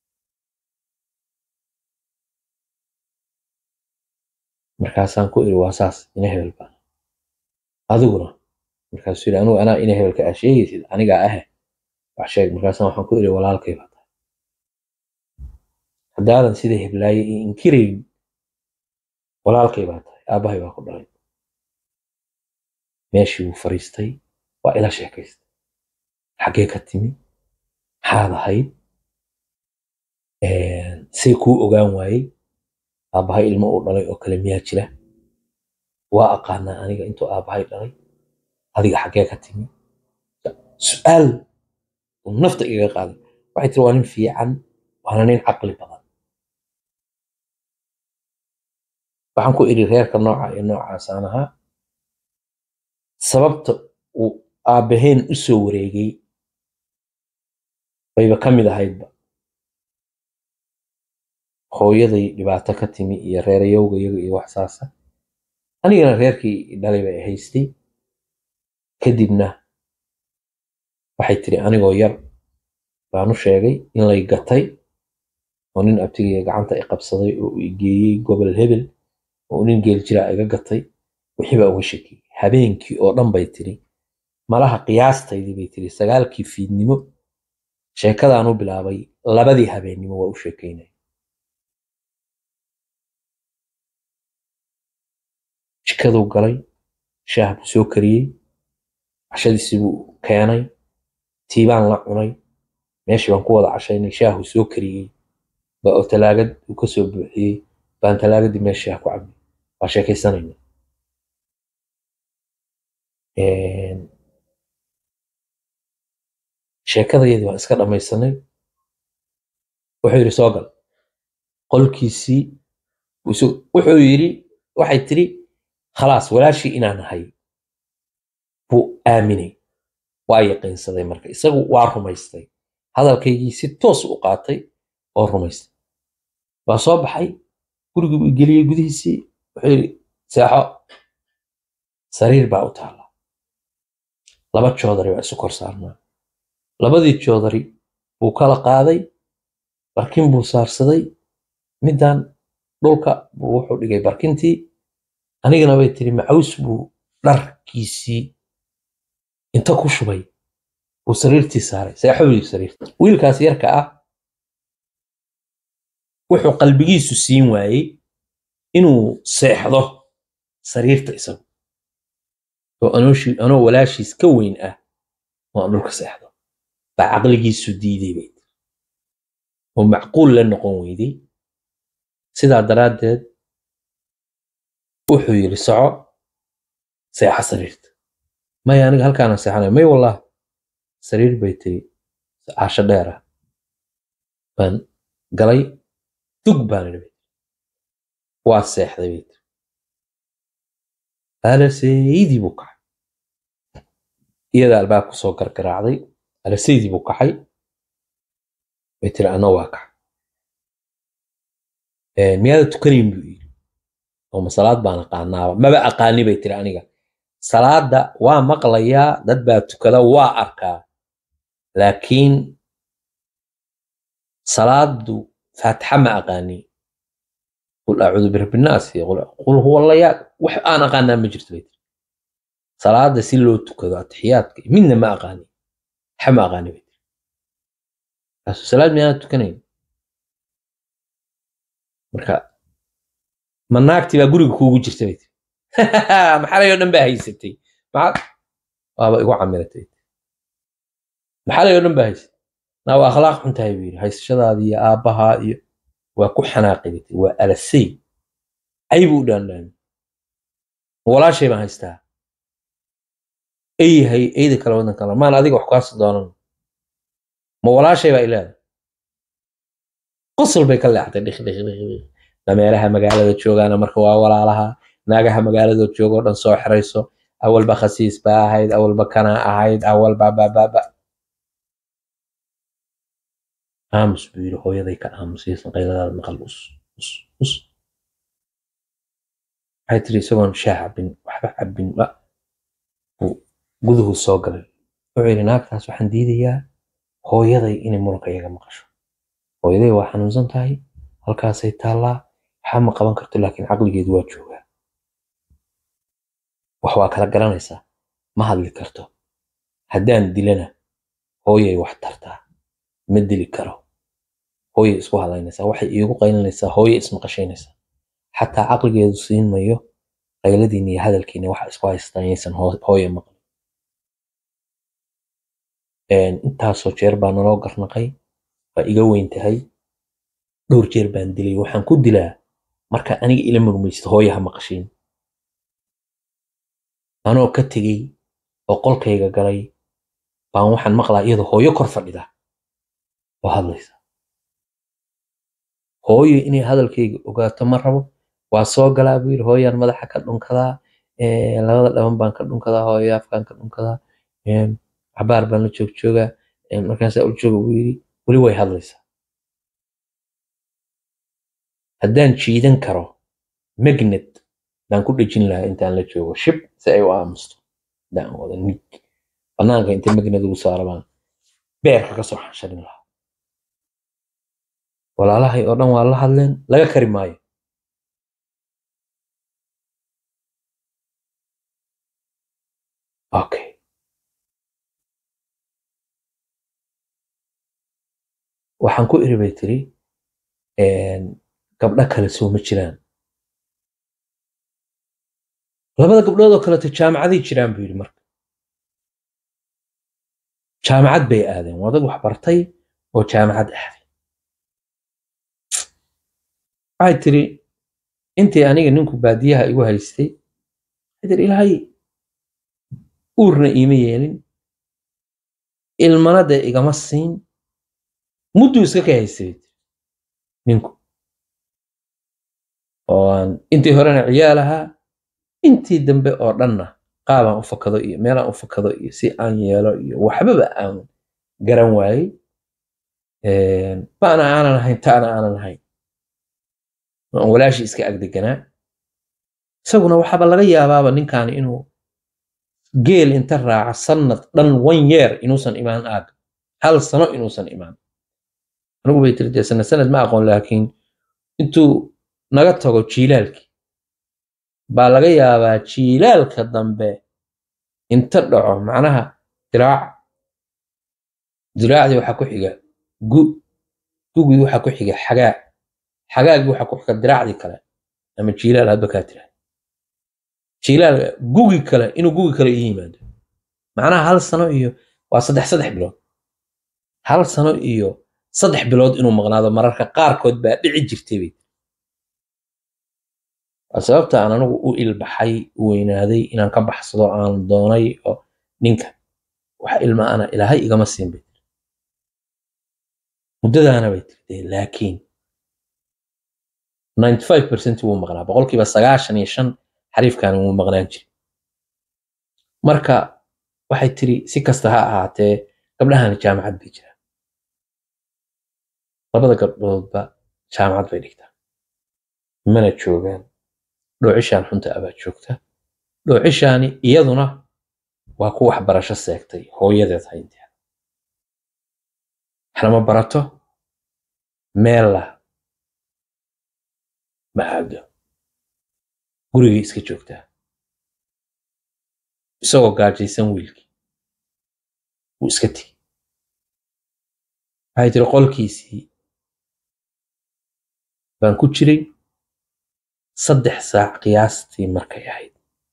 A: markaasaan ku idhi waa saas ina hebel baa adiguna markaasuu yidhi anigu anaa ina hebelka aa sheegaysid anigaa ahe wax sheeg markaasaan waxaan ku idhi walaalkay baa tahay haddaadan sida heblaaye io inkirayn walaalkay baa tahay aabbahay baa ku dhalay meeshii wuu fariistay waa ila sheekaystay xaggee ka timi maxaad ahayd say kuu ogaan waayey aabbahay ilmo uu dhalay oo kale miyaa jira waa aqaanaa aniga intuu aabbahay dhalay adiga xaggee ka timi su-aal uu nafta igaga qaaday waxay tiri waa nin fiican waana nin caqli badan waxaan ku idhi reerka nooca iyo noocaasaan ahaa sababta uu aabbaheen u soo wareegay bayba ka mid ahaydba hooyaday dhibaato ka timi iyo reerayowga iyaga iyo wax saasa anigana reerkii dhalay bay haystay kadibna waxay tiri anigoo yar baanu sheegay in lay gatay oo nin abtigaya gacanta i qabsaday oo i geeyey gobol hebel oo nin geel jiraa iga gatay wixii baa uga shakiyey habeenkii oo dhan bay tiri malaha qiyaastaydii bay tiri sagaalkii fiidnimo sheekadaanu bilaabay labadii habeennimo waa u sheekaynaya jikaduu galay shaah buu soo kariyey cashadiisii buu keenay tiibaan la cunay meeshii baan ku wada cashaynay shaahuu soo kariyey ba oo talaagad uu ka soo buuxiyey baan talaagadii meesha shaah ku cabnay waa sheekaysanayna sheekadayadii waan iska dhammaysanay wuxuu yidhi soo gal qolkiisii wuxuu yidhi waxay tiri khalaas walaashii inaan ahay buu aaminay waa yaqiinsaday marka isagu waa rumaystay hadalkaygii si toos u qaatay oo rumaystay waa soo baxay gurigii buu geliyey gudihiisii wuxuu yidhi seexo sariir baa u taalla laba joodari baa isu kor saarnaa labadii joodari buu kala qaaday barkin buu saarsaday middan dhulka buu wuxuu dhigay barkintii anigana bay tiri macaws buu dharkiisii inta ku shubay buu sariirtii saaray seexobii sariirta wiilkaas yarka ah wuxuu qalbigiisu siin waayey inuu seexdo sariirta isagu oo anoo walaashiis ka weyn ah oo aan dhulka seexdo baa caqligiisu diiday bay tiri oo macquul la noqon weyday sidaa daraaddeed wuxuu yidhi soco seexa sariirta maya aniga halkaana seexanaya may wallah sariir bay tiri caasho dheer ah baan galay dug baan idhi bay tiri waa seexday bay tiri alaseydii buu kacay iyada albaabku soo gargaraacday alaseydii buu kacay bay tiri ana waa kacay miyaada tukanayn buu yidhi oo ma salaad baan aqaanaaba maba aqaani bay tiri aniga salaada waa maqlayaa dad baa tukada waa arkaa laakiin salaadu faatixa ma aqaani qul acuudu birabbinaas iyo qul huwa layaa wax aan aqaanaa ma jirto bay tiri salaada si loo tukado atixiyaadka midna ma aqaani waxa ma aqaani bay tiri kaasu salaad miyaana tukanayn marka ma naagtii baa guriga kuugu jirta bay tiri maxalay oo dhan baa haysatay waaba igu camiratay maxalay oo dhan baa haysatay naa waa akhlaaq xun tahay buu yidhi haysashadaada iyo aabbahaa iyo waa ku xanaaqi bay tiri waa alasay cay buu u dhaandhaami walaashay baan haystaa ay yahay eyda kale wadan kale maan adiga wax kaasi doonan ma walaashay baa ilaada qosol bay ka leexatay dhik dhik dhik dhik dameeraha magaalada joogaana marka waa walaalaha naagaha magaalada joogoo dhan soo xirayso awalba khasiis baa ahayd awalba kana ahayd awalba bababa aamus buu yidhi hooyaday ka aamusaysan qayladaada maqal us us us waxay tiri isagoon shaah cabin waxba cabin ba buu guduhu soo galay wuxuu yidhi naagtaas waxaan diidayaa hooyaday inay muranka iyaga maqasho hooyaday waa xanuunsan tahay halkaasay taallaa waxaa ma qaban karto laakiin caqligeedu waa joogaa wax waa kala garanaysaa ma hadli karto haddaan dilana hooyay wax tartaa ma dili karo hooyay isku halaynaysaa waxay iigu qaylinaysaa hooyay ismaqashaynaysaa xataa caqligeedu siin mayo qayladiina iyo hadalkiina waxa isku haystaan yaysan hooya maqlin intaasoo jeer baa naloo garnaqay waa iga weyn tahay dhowr jeer baan dilay waxaan ku dilaa marka aniga ila murmaysid hooya ha maqashiin anoo ka tegey oo qolkayga galay baan waxaan maqlaa iyadoo hooyo kor fadhida oo hadlaysa hooyo inay hadalkayga ogaato ma rabo waa soo galaa buu yidhi hooyaan madaxa ka dhunkadaa labada dhaban baan ka dhunkadaa hooyo afkaan ka dhunkadaa cabaar baan la joog joogaa markaasaa u jooga buu yidhi weli way hadlaysaa haddaan jiidan karo magnet baan ku dhejin lahaa intaan la joogo shib si ay u aamusto haddaan wada nig banaanka inta magnet ugu saara baan beerka ka soo xansharin lahaa walaalahay oo dhan waa la hadleen laga kari maayo okay waxaan ku iri bay tiri gabdho kale soo ma jiraan labada gabdhood oo kaleto jaamacaday jiraan buu yidhi marka jaamacad bay aadeen waa dad wax bartay oo jaamacad aaday waxay tiri intii aniga ninku baadiyaha igu haystay waxay tiri ilaahay uurna iima yeelin ilmana dee igama siin mudduu iska ka haystay ninku oo aan intii horena ciyaal ahaa intii dambe oo dhanna qaabaan u fakado iyo meelaan u fakado iyo si aan yeelo iyo waxbaba aan garan waayey ba'na aanan ahayn ta'na aanan ahayn aan walaashii iska agdeganaa isaguna waxaaba laga yaabaaba ninkaani inuu geel inta raaca sannad dhan one year inuusan imaan aag hal sano inuusan imaan anigu bay tiri dee sanad sanad ma aqoon laakiin intuu naga tago jiilaalkii baa laga yaabaa jiilaalka dambe inta dhaco macnaha diraac diraacdii waxaa ku xiga gu gugii waxaa ku xiga xagaa xagaagii waxaa ku xiga diraacdii kale ama jiilaal hadba kaa tira jiilaal gugi kale inuu gugi kale ii yimaado macnaha hal sano iyo waa saddex saddex bilood hal sano iyo saddex bilood inuu maqnaado mararka qaarkood baa dhici jirtay bay waa sababta aan anigu u ilbaxay u weynaaday inaan ka baxsado aan doonay oo ninka wax ilma ana ilaahay igama siin bay tiri muddadaana bay tirtee laakiin ninety five percent wuu maqnaa boqolkiiba sagaashan iyo shan xariifkaani wuu maqnaan jiray marka waxay tiri si kasta ha ahaatee gabdhahani jaamacad bay jiraan labada gabdhoodba jaamacad bay dhigtaa mana joogaan dhoocishaan xunta abaa joogta dhoocishaani iyaduna waa ku waxbarasho seegtay hooyadeed haynteeda waxnama barato meella ma aado gurigay iska joogtaa isagoo gaajaysan wiilkii wuu iska tegi waxay tiri qolkiisii baan ku jiray saddex saac qiyaastii markay ahayd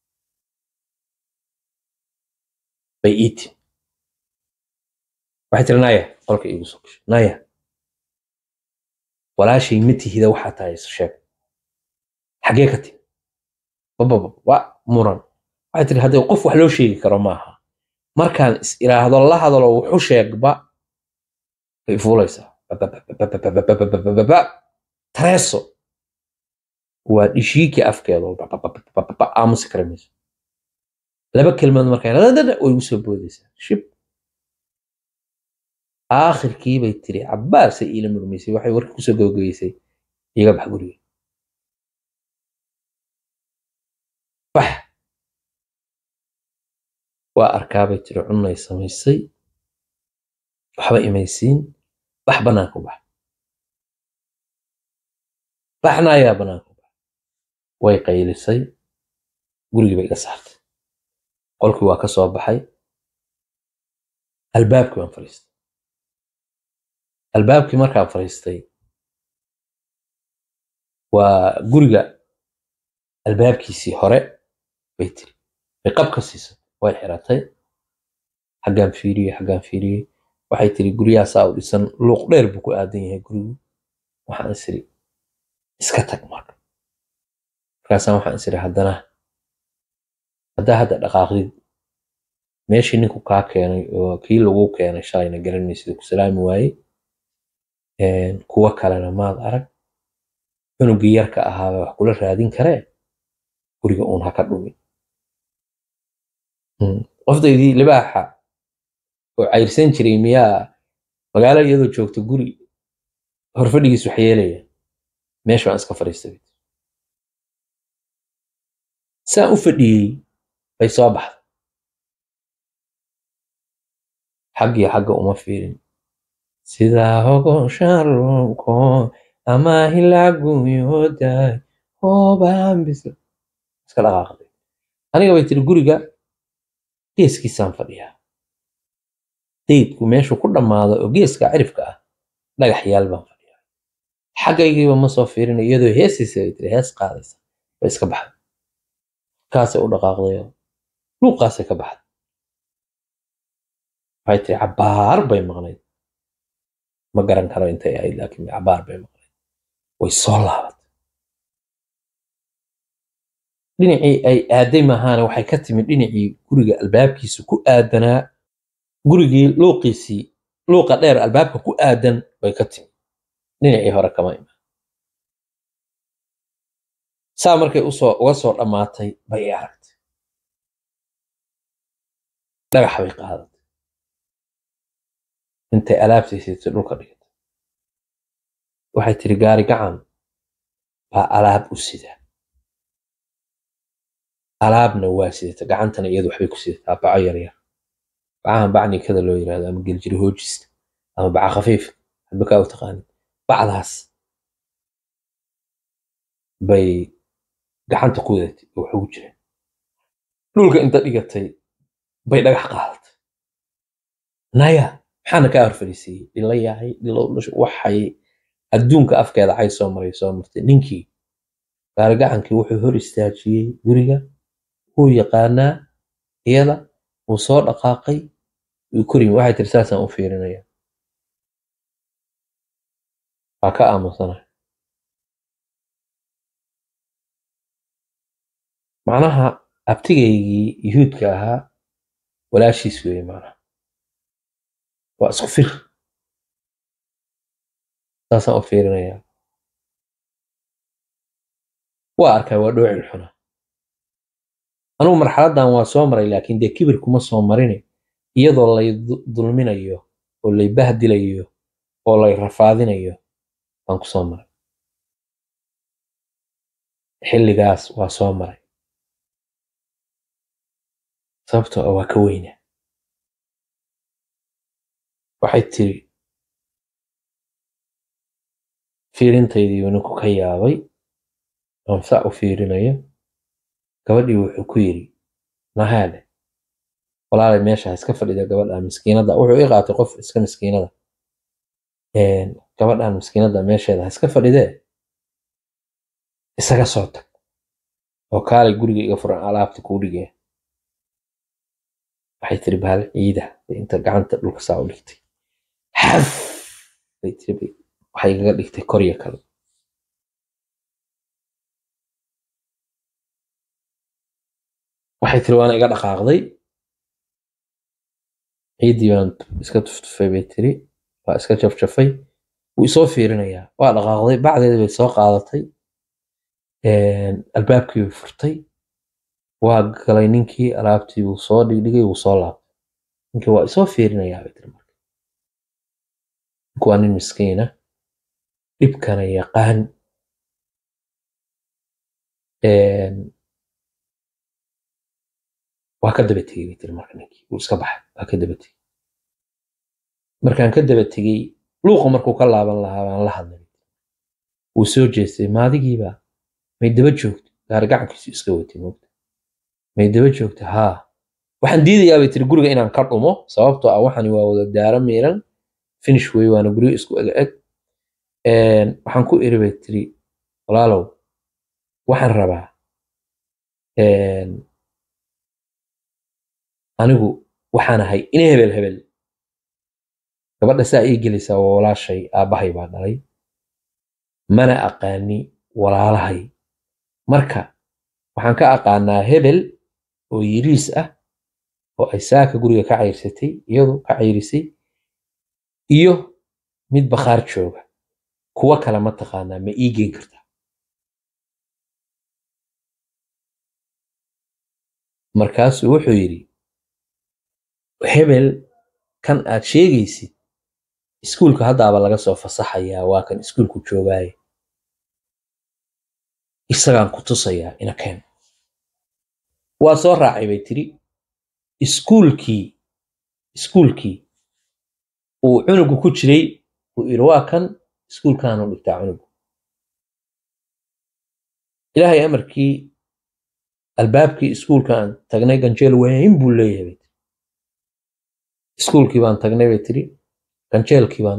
A: bay ii timi waxay tiri naya qolka iigu soo gashay naya walaashay ma tihida waxaa tahay isu sheeg xaggee ka timi bababa waa muran waxay tiri haddii qof wax loo sheegi karo maaha markaan is iraahdo la hadalo wuxu sheegba way fuulaysaa tareeso waa dhishiiki afkeedo aamusi kara mayso laba kelmadood markay way ugu soo boodaysaa shib aakhirkii bay tiri cabbaasay iila murmaysay waxay warkii kusoo gabagabaysay iga bax guriga bax waa arkaabay tiri cunnay samaysay waxba imaysiin bax bannaanka bax baxna ayaa bannaanka bax way qaylisay gurigii bay iga saartay qolkii waa ka soo baxay albaabkii baan fadhiistay albaabkii markaan fadhiistay waa guriga albaabkiisii hore bay tiri bay qabka siisay way xiratay xaggaan fiiriyey xaggaan fiiriyey waxay tiri guryahaasaa u dhisan luuq dheer buu ku aadan yahay gurigu waxaan isiri iska tag marka markaasaan waxaan isiri haddana haddaa hadda dhaqaaqdid meeshii ninku kaa keenay oo kii lagu keenay shalayna garanaysid ku salaami waaye kuwo kalena maad arag cunugii yarka ahaaba wax kula raadin karee guriga uun ha ka dhumin qofdaydii libaaxa oo cayrsan jiray miyaa magaalo iyadoo joogta guri horfadhigiis wax yeelaya meesha waan iska fadhiistay saan u fadhiyey bay soo baxday xaggii xagga uma fiirin sidaa hogo sharunko ama hilaaguyooday hoobaanbisla iska dhaqaaqday aniga bay tiri guriga geeskiisaan fadhiyaa daydku meeshuu ku dhammaado oo geeska cirifka ah dhagax yaal baan fadhiyaa xaggaygiiba ma soo fiirin iyadoo heesiisa bay tiri hees qaadaysa bay iska baxday kaasay u dhaqaaqdayoo luuqaasay ka baxday waxay tiri cabbaar bay maqnayd ma garan karo intay ahayd laakiin cabbaar bay maqnayd way soo laabatay dhinacii ay aaday maahaana waxay ka timid dhinacii guriga albaabkiisa ku aadanaa gurigii luuqiisii luuqa dheer albaabka ku aadan bay ka timid dhinacii hore kama imaan saa markay usoo uga soo dhammaatay bay i aragtay dhagax bay qaadatay intay alaabtaysiitay dhulka dhigatay waxay tiri gaari gacan baa alaab u sida alaabna waa sidata gacantana iyadu waxbay ku sidataa baco yaryar bacahan bacnikada loo yirahdo ama geljiri hoojista ama baca khafiif hadba kaa u taqaanid bacdaas bay gacanta ku wadatay oo wax ugu jireen dhulka inta dhigatay bay dhagax qaadatay naya maxaana kaa horfadhiisiiyey dhila yahay dhilow dhasho waxay adduunka afkeeda cay soo maray soo martay ninkii gaarigacankii wuxuu hor istaajiyey guriga wuu yaqaanaa iyada wuu soo dhaqaaqay wuu korimi waxay tiri saasaan u fiirinaya waa ka aamusana macnaha abtigaygii yuhuudka ahaa walaashiis weeye macnaha waa isku fir saasaan u fiirinaya waa arkaa waa dhoocil xuna anugu marxaladdan waa soo maray laakiin dee kibir kuma soo marine iyadoo lay dulminayo oo lay bahdilayo oo lay rafaadinayo baan ku soo maray xilligaas waa soo maray sababtoo ah waa ka weyna waxay tiri fiirintaydii ninku ka yaabay aan saa u fiirinayo gabadhii wuxuu ku yidhi nahaale walaalay meesha iska fadhida gabadha miskiinada wuxuu i qaatay qof iska miskiinada gabadhan miskiinada meesheeda ha iska fadhidee isaga soo tag oo kaalay guriga iga furan alaabta kuu dhigee waxay tiri bahal ciida inta gacanta dhulka saa u dhigtay xaf bay tiri waxay igaga dhigtay korya kale waxay tiri waana iga dhaqaaqday ciiddii baan iska tuftufay bay tiri waa iska jafjafay wuu isoo fiirinayaa waa dhaqaaqday bacdeeda bay soo qaadatay albaabkii bay furtay waa galay ninkii alaabtii wuu soo dhigdhigay wuu soo laabtay ninkii waa isoo fiirinayaa bay tiri marka ninku waa nin miskiina dhibkana yaqaan waa ka daba tegey bay tiri marka ninkii wuu iska baxay waa ka daba tegey markaan ka daba tegey luuqa markuu ka laaban lahaa baan la hadlay wuu soo jeestay maadigiiba may daba joogto gaari gacankiisu iska watay moogta may daba joogto haa waxaan diidayaa bay tiri guriga inaan ka dhumo sababtoo ah waxani waa wada daaro miiran finish wey waana guryo isku eg eg waxaan ku iri bay tiri walaalow waxaan rabaa anigu waxaan ahay ina hebel hebel gabadha saa ii gelaysaa waa walaashay aabbahay baa dhalay mana aqaani walaalahay marka waxaan ka aqaanaa hebel oo yiriis ah oo ay saaka guriga ka cayrsatay iyadu ka cayrisay iyo mid bakhaar jooga kuwa kale ma taqaanaa ma ii geen kartaa markaasuu wuxuu yidhi hebel kan aad sheegaysid iskuulka haddaaba laga soo fasaxayaa waa kan iskuulku joogaaye isagaan ku tusayaa ina keen waa soo raacay bay tiri iskuulkii iskuulkii uu cunugu ku jiray uu yidhi waa kan iskuulkaanu dhigtaa cunugu ilaahay amarkii albaabkii iskuulkaan tagnay ganjeel weyn buu leeyahay bay tiri iskuulkii baan tagnay bay tiri ganjeelkii baan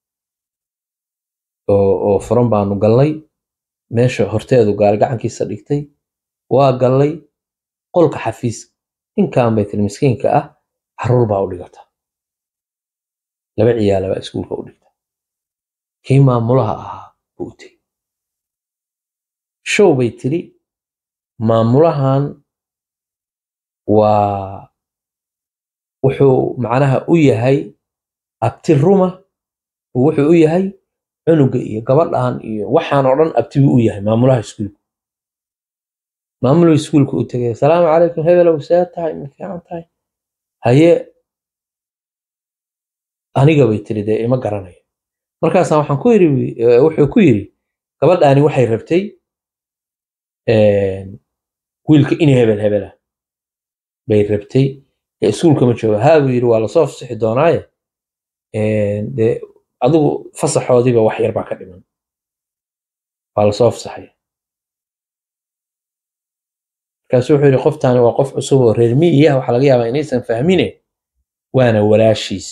A: oo furan baanu gallay meesha horteedu gaari gacankiisa dhigtay waa gallay qolka xafiiska ninkan bay tiri miskiinka ah caruur baa u dhigata laba ciyaala baa iskuulka u dhigta kii maamulaha ahaa buu u tegey show bay tiri maamulahan waa wuxuu macnaha u yahay abti ruma wuxuu u yahay cunuga iyo gabadhan iyo waxaan oo dhan abti buu u yahay maamulaha iskuulka maamuluu iskuulka u tegay asalaamu calaykum hebelow see tahay ma fiican tahay haye aniga bay tiri dee ima garanayo markaasaan waxaan ku yiri wuxuu ku yiri gabadhaani waxay rabtay wiilka in hebel hebela bay rabtay ee iskuulka ma jooga haa buu yiri waa lasoo fasixi doonaaye dee adigu fasaxoodiiba wax yar baa ka dhiman waa lasoo fasaxaya markaasu wuxuu yidhi qoftaani waa qof cusub oo reer miyi ah waxaa laga yaabaa inaysan fahmine waana walaashiis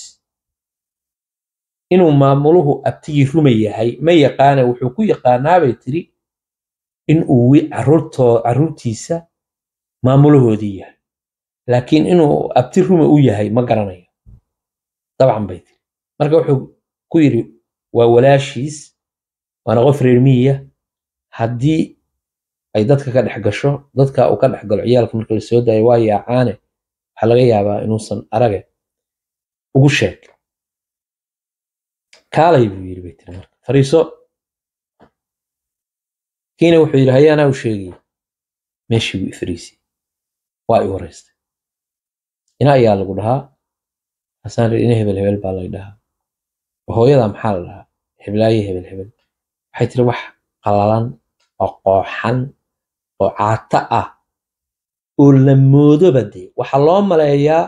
A: inuu maamuluhu abtigii ruma yahay ma yaqaana wuxuu ku yaqaanaabay tiri in uu caruurtiisa maamulahoodii yahay laakiin inuu abti ruma u yahay ma garanayo dabcan bay tiri marka wuxuu ku yidhi waa walaashiis waana qof reer miyiya haddii ay dadka ka dhex gasho dadka uu ka dhex galo ciyaalka marka la soo daayo waa yaacaane waxaa laga yaabaa inuusan arage ugu sheeg kaalay buu yidhi bay tiri marka fariiso kiina wuxuu yidhi haye anaa u sheegay meeshii buu ifariisay waa i wareystay ina ayaa lagu dhahaa hasaan ina hebel hebel baa lay dhahaa hooyada maxaa la dhahaa heblaaye hebel hebel waxay tiri wax qalalan oo qooxan oo caato ah oo la moodoba dee waxaa loo maleeyaa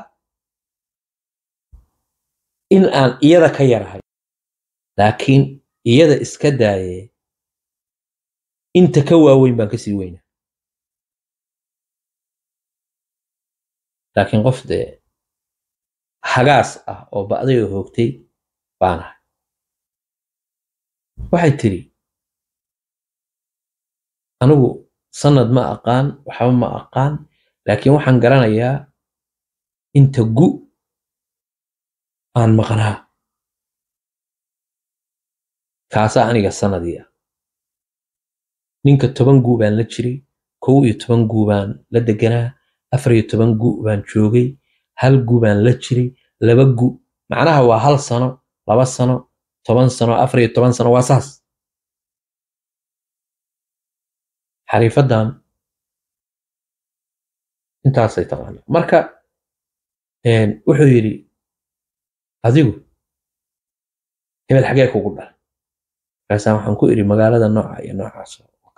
A: in aan iyada ka yarahay laakiin iyada iska daaye inta ka waaweyn baan kasii weyna laakiin qof dee hagaas ah oo ba'day oo hoogtay baan ahay waxay tiri anigu sanad ma aqaan waxba ma aqaan laakiin waxaan garanayaa inta gu aan maqnaa kaasaa aniga sanadii ah ninka toban guu baan la jiray kow iyo toban guu baan la deganaa afar iyo toban guu baan joogay hal guu baan la jiray laba gu macnaha waa hal sano laba sano toban sano afar iyo toban sano waa saas xariifadan intaasay taqaana marka wuxuu yidhi adigu hebel xagee kugu dhal markaasaa waxaan ku idhi magaalada nooca iyo noocaas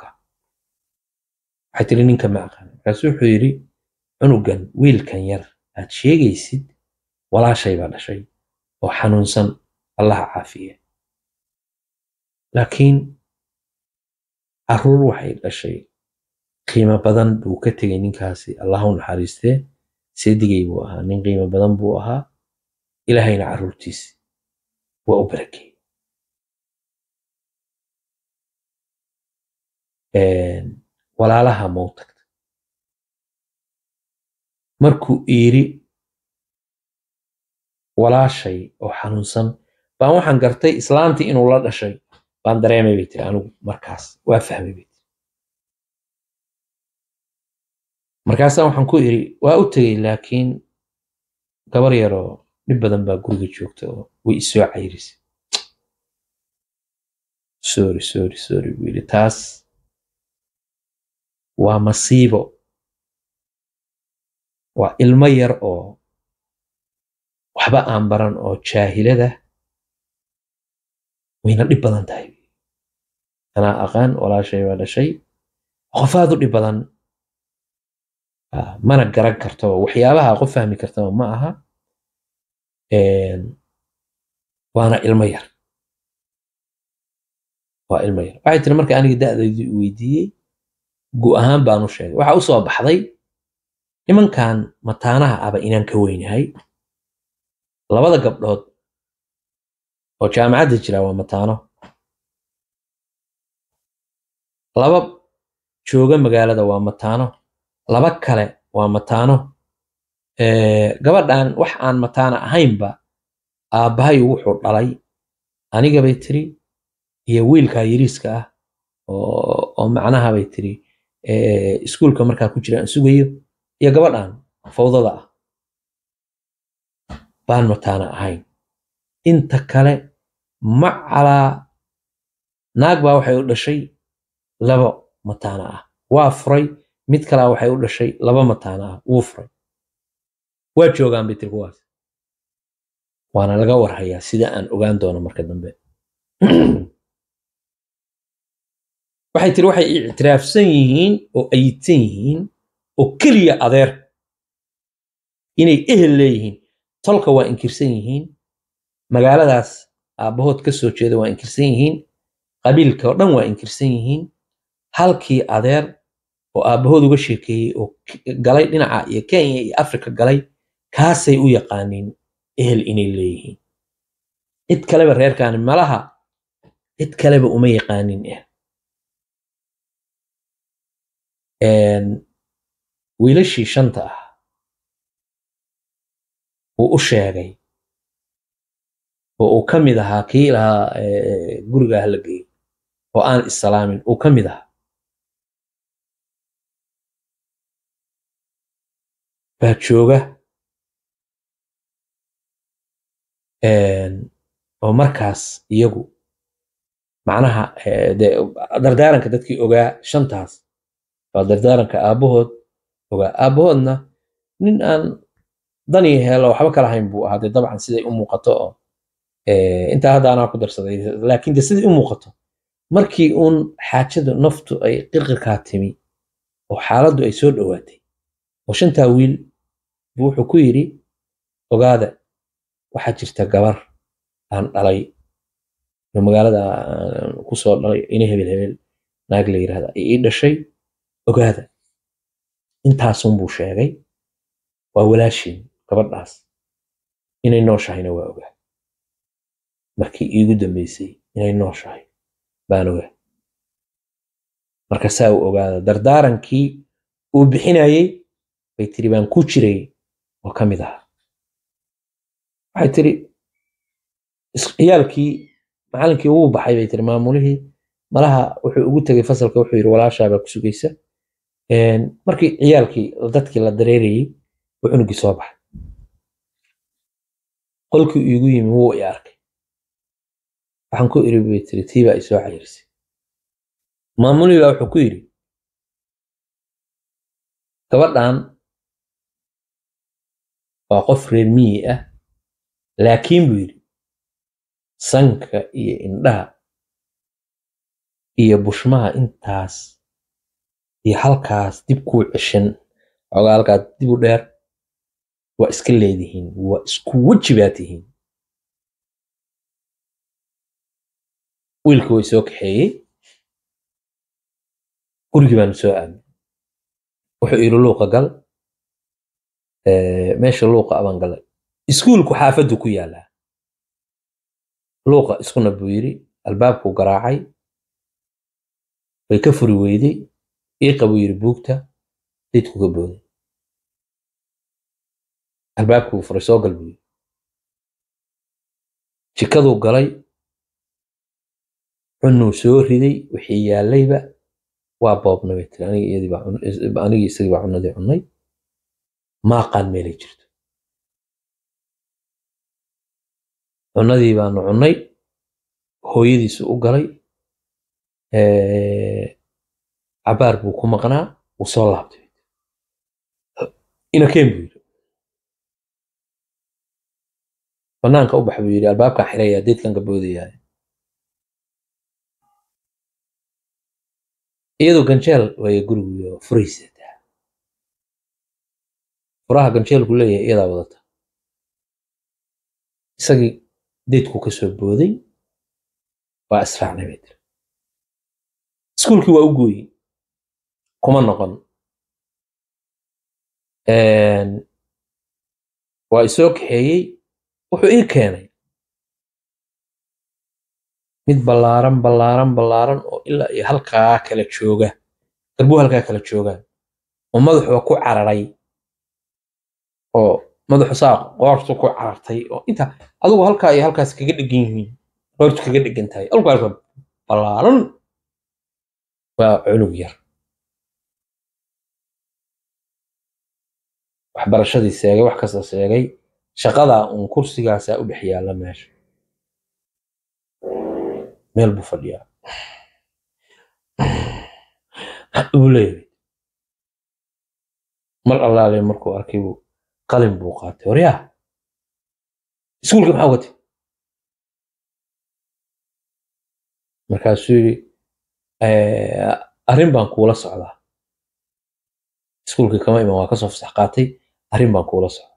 A: waxay tiri ninka ma aqaan markaasu wuxuu yidhi cunugan wiilkan yar aad sheegaysid walaashay baa dhashay oo xanuunsan allaha caafiye laakiin caruur waxay dhashay qiimo badan buu ka tegey ninkaasi allaha u naxariistee seedigay buu ahaa nin qiimo badan buu ahaa ilaahayna caruurtiisi waa u barakey walaalaha mau tagta markuu iiri walaashay oo xanuunsan baan waxaan gartay islaantii inuu la dhashay baan dareemay bay tiri anigu markaas waa fahmay bay tiri markaasaa waxaan ku iri waa u tegey laakiin gabar yaroo dhib badan baa guriga joogta oo way isoo cayrisay sorry sorry sorry buu yidhi taas waa masiibo waa ilmo yar oo waxba aan baran oo jaahilada wayna dhib badan tahay anaa aqaan walaashay baa dhashay qofaad u dhib badan mana garan kartaba waxyaabaha qof fahmi kartaba ma aha waana ilmo yar waa ilmo yar waxay tiri marka aniga da'daydii u weydiiyey gu ahaan baan u sheegay waxa u soo baxday nimankan mataanaha aba inaan ka weynahay labada gabdhood oo jaamacadda jira waa mataano laba jooga magaalada waa mataano laba kale waa mataano gabadhan wax aan mataano ahaynba aabbahay wuxuu dhalay aniga bay tiri iyo wiilkaa yariiska ah oo macnaha bay tiri iskuulka markaa ku jira aan sugayo iyo gabadhan fawdada ah baan mataana ahayn inta kale macalaa naag baa waxay u dhashay laba mataana ah waa furay mid kalaa waxay u dhashay laba mataana ah wuu furay waa joogaan bay tiri kuwaas waana laga warhayaa sida aan ogaan doono marka dambe waxay tiri waxay ictiraafsan yihiin oo ayidsan yihiin oo keliya adeer inay ehel leeyihiin tolka waa inkirsan yihiin magaaladaas aabbahood ka soo jeeda waa inkirsan yihiin qabiilka oo dhan waa inkirsan yihiin halkii adeer oo aabbahood uga sheekeeyey oo galay dhinaca iyo kenya iyo afrika galay kaasay u yaqaaniin ehel inay leeyihiin cid kaleba reerkaani malaha cid kaleba uma yaqaanin ehel wiilashii shanta ah uu u sheegay oo uu ka mid ahaa kii lahaa guriga hala geeyo oo aan isalaamin uu ka mid ahaa baa jooga oo markaas iyagu macnaha dardaaranka dadkii ogaa shantaas waa dardaaranka aabbahood ogaa aabbahoodna nin aan dan iyo heelo waxba kala hayn buu ahaa dee dabcan siday u muuqato oo intaa hadda anaa ku darsaday laakiin de siday u muuqato markii uun xaajadu naftu ay qirqirkaa timi oo xaaladdu ay soo dhowaatay oo shantaa wiil buu wuxuu ku yidhi ogaada waxaa jirta gabar aan dhalay oo magaalada ku soo dhalay ina hebel hebel naag la yidhahda ay ii dhashay ogaada intaasun buu sheegay waa walaashiin gabadhaas inay nooshahayna waa ogaa markii iigu dambeysay inay nooshahay baan ogaa marka saa uu ogaada dardaarankii uu bixinayey bay tiri baan ku jiray oo ka mid ahaa waxay tiri ciyaalkii macalinkii wuu baxay bay tiri maamulihii malaha wuxuu ugu tegay fasalka wuxuu yidhi walaashaabaa ku sugaysa markii ciyaalkii dadkii la dareerayey buu cunugii soo baxay qolkii iigu yimi wuu i arkay waxaan ku iri bay tiri tii baa isoo cayirsay maamulii baa wuxuu ku yidhi gabadhan waa qof reer miyi ah laakiin buu yidhi sanka iyo indhaha iyo bushmaha intaas iyo halkaas dib kuu ceshan xoogaa halkaas dib u dheer waa iska leedihiin waa isku weji baa tihiin wiilkii way soo kaxeeyey gurigii baanu soo aadnay wuxuu yidhi luuqa gal meesha luuqa abaan galay iskuulku xaafaddu ku yaallaa luuqa iskuna buu yidhi albaabkuu garaacay way ka furi weyday iiqa buu yidhi buugta daydku ka booday albaabkuu furay soo gal buu yidhi jikaduu galay cunuu soo riday wixii yaallayba waa boobna bay tiri aniga iyadii baa anigii isagii baa cunadii cunnay maaqaan meelay jirto cunadii baanu cunnay hooyadiisu u galay cabaar buu ku maqnaa wuu soo laabtay inakeen buu yidhi banaanka u bax buu yidhi albaabkaan xirayaa deedkan ka boodayaa iyadoo ganjeel waaya gurigiyo furaysataa furaha ganjeelku leeyahay iyadaa wadata isagii deydku ka soo booday waa israacnay bay tiri iskuulkii waa u gooyey kuma noqon waa isoo kaxeeyey wuxuu ii keenay mid ballaaran ballaaran ballaaran oo ilaa iyo halkaa kala jooga garbuu halkaa kala joogaan oo madaxuba ku cararay oo madaxu saa qoortu ku carartay oo inta adugu halkaa iyo halkaas kaga dhegan yihiin qoortu kaga dhegan tahay alkaas ballaaran waa cunug yar waxbarashadii seegay wax kasta seegay shaqadaa uun kursigaasaa u dhex yaalla meesha meel buu fadhiyaa buu leeyahay mar allaale markuu arkay buu qalin buu qaatay waryaa iskuulka maxaa ugatay markaasuu yidhi arrin baan kuula socdaa iskuulkii kama iman waa kasoo fasax qaatay arrin baan kuula socdaa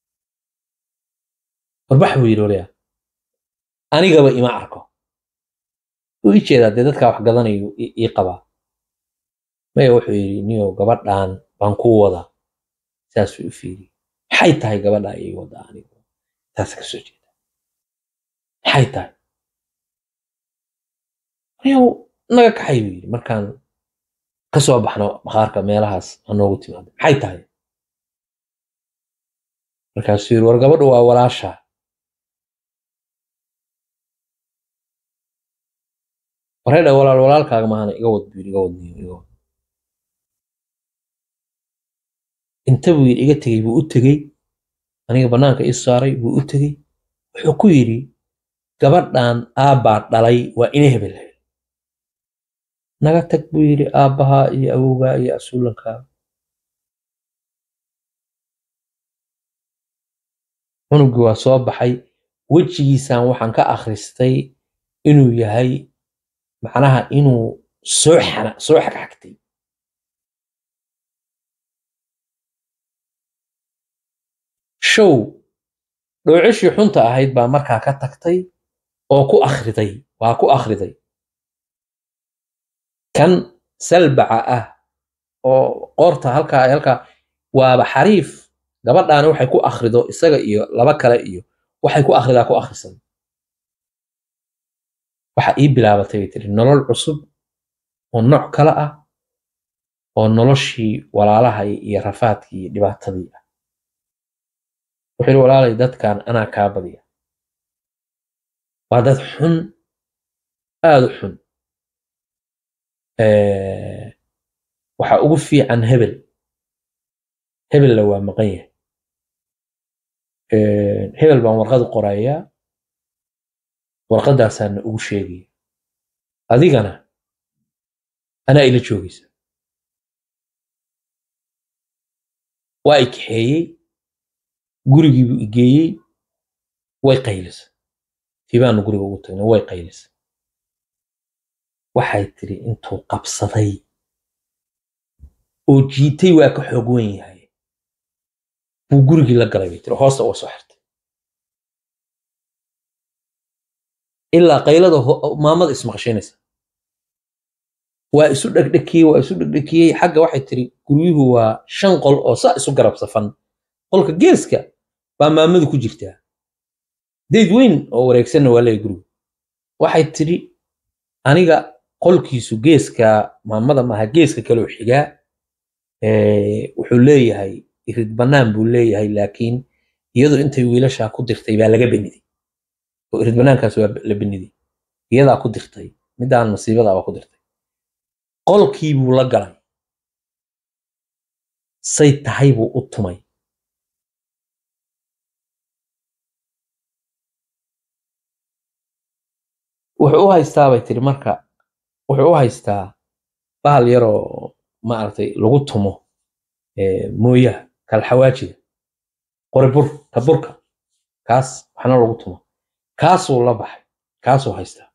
A: warbax buu yidhi waryaa anigaba ima arko wuu ii jeedaa dee dadkaa wax gadanayu ii qabaa maya wuxuu yidhi niyow gabadhan baan kuu wadaa saasuu u fiiriyey maxay tahay gabadhaa ii wadaa anigu taas ka soo jeeda maxay tahay niyow naga kaxay buu yidhi markaan ka soo baxno bakhaarka meelahaas ha noogu timaado maxay tahay markaasuu yidhi war gabadhu waa walaashaa wareedha walaal walaalkaaga maahana iga wad buu yidhi iga wad niyo iga wad inta buu yidhi iga tegey buu u tegey aniga bannaanka ii saaray buu u tegey wuxuu ku yidhi gabadhan aabbaa dhalay waa ina hebel hebel naga tag buu yidhi aabbahaa iyo awowgaa iyo asuulankaa cunugii waa soo baxay wejigiisaan waxaan ka akhristay inuu yahay macnaha inuu soo xana soo xagxagtay show dhoocishii xunta ahayd baa markaa ka tagtay oo ku akhriday waa ku akhriday kan salbaca ah oo qoorta halkaa halkaa waaba xariif gabadhaani waxay ku akhrido isaga iyo laba kale iyo waxay ku akhridaa ku akhrisan waxa ii bilaabatay bay tiri nolol cusub oo nooc kale ah oo noloshii walaalahay iyo rafaadkii iyo dhibaatadii ah wuxuu yidhi walaalay dadkan anaa kaa badiya waa dad xun aada u xun waxa ugu fiican hebel hebella waa maqan yahay hebel baan warqad qorayaa warqadaasaana ugu sheegaya adigana anaa ila joogaysa waa i kaxeeyey gurigiibuu igeeyey way qaylisa tibaanu guriga ugu tagnay way qaylisa waxay tiri intuu qabsaday oo jiitay waa ka xoog wen yahay buu gurigii la galay bay tiri hoosta uga soo xirtay ilaa qaylada maamada ismaqashaynaysa waa isu dhegdhekiyey waa isu dhegdhekiyey xagga waxay tiri guryuhu waa shan qol oo saa isu garab safan qolka geeska baa maamadu ku jirtaa dayd weyn oo wareegsanna waa leeyahy gurigu waxay tiri aniga qolkiisu geeska maamada maaha geeska kaloo xigaa wuxuu leeyahay irid bannaan buu leeyahay laakiin iyadu intay wiilashaa ku dirtay baa laga beniday oo irid bannaankaas waa la beniday iyadaa ku dirtay midaan masiibadaaba ku dirtay qolkii buu la galay say tahay buu u tumay wuxuu u haystaa bay tiri marka wuxuu u haystaa bahal yaroo maaragtay lagu tumo mooyaha kalxawaajida qori bur ka burka kaas waxna lagu tumo kaasuu la baxay kaasuu haystaa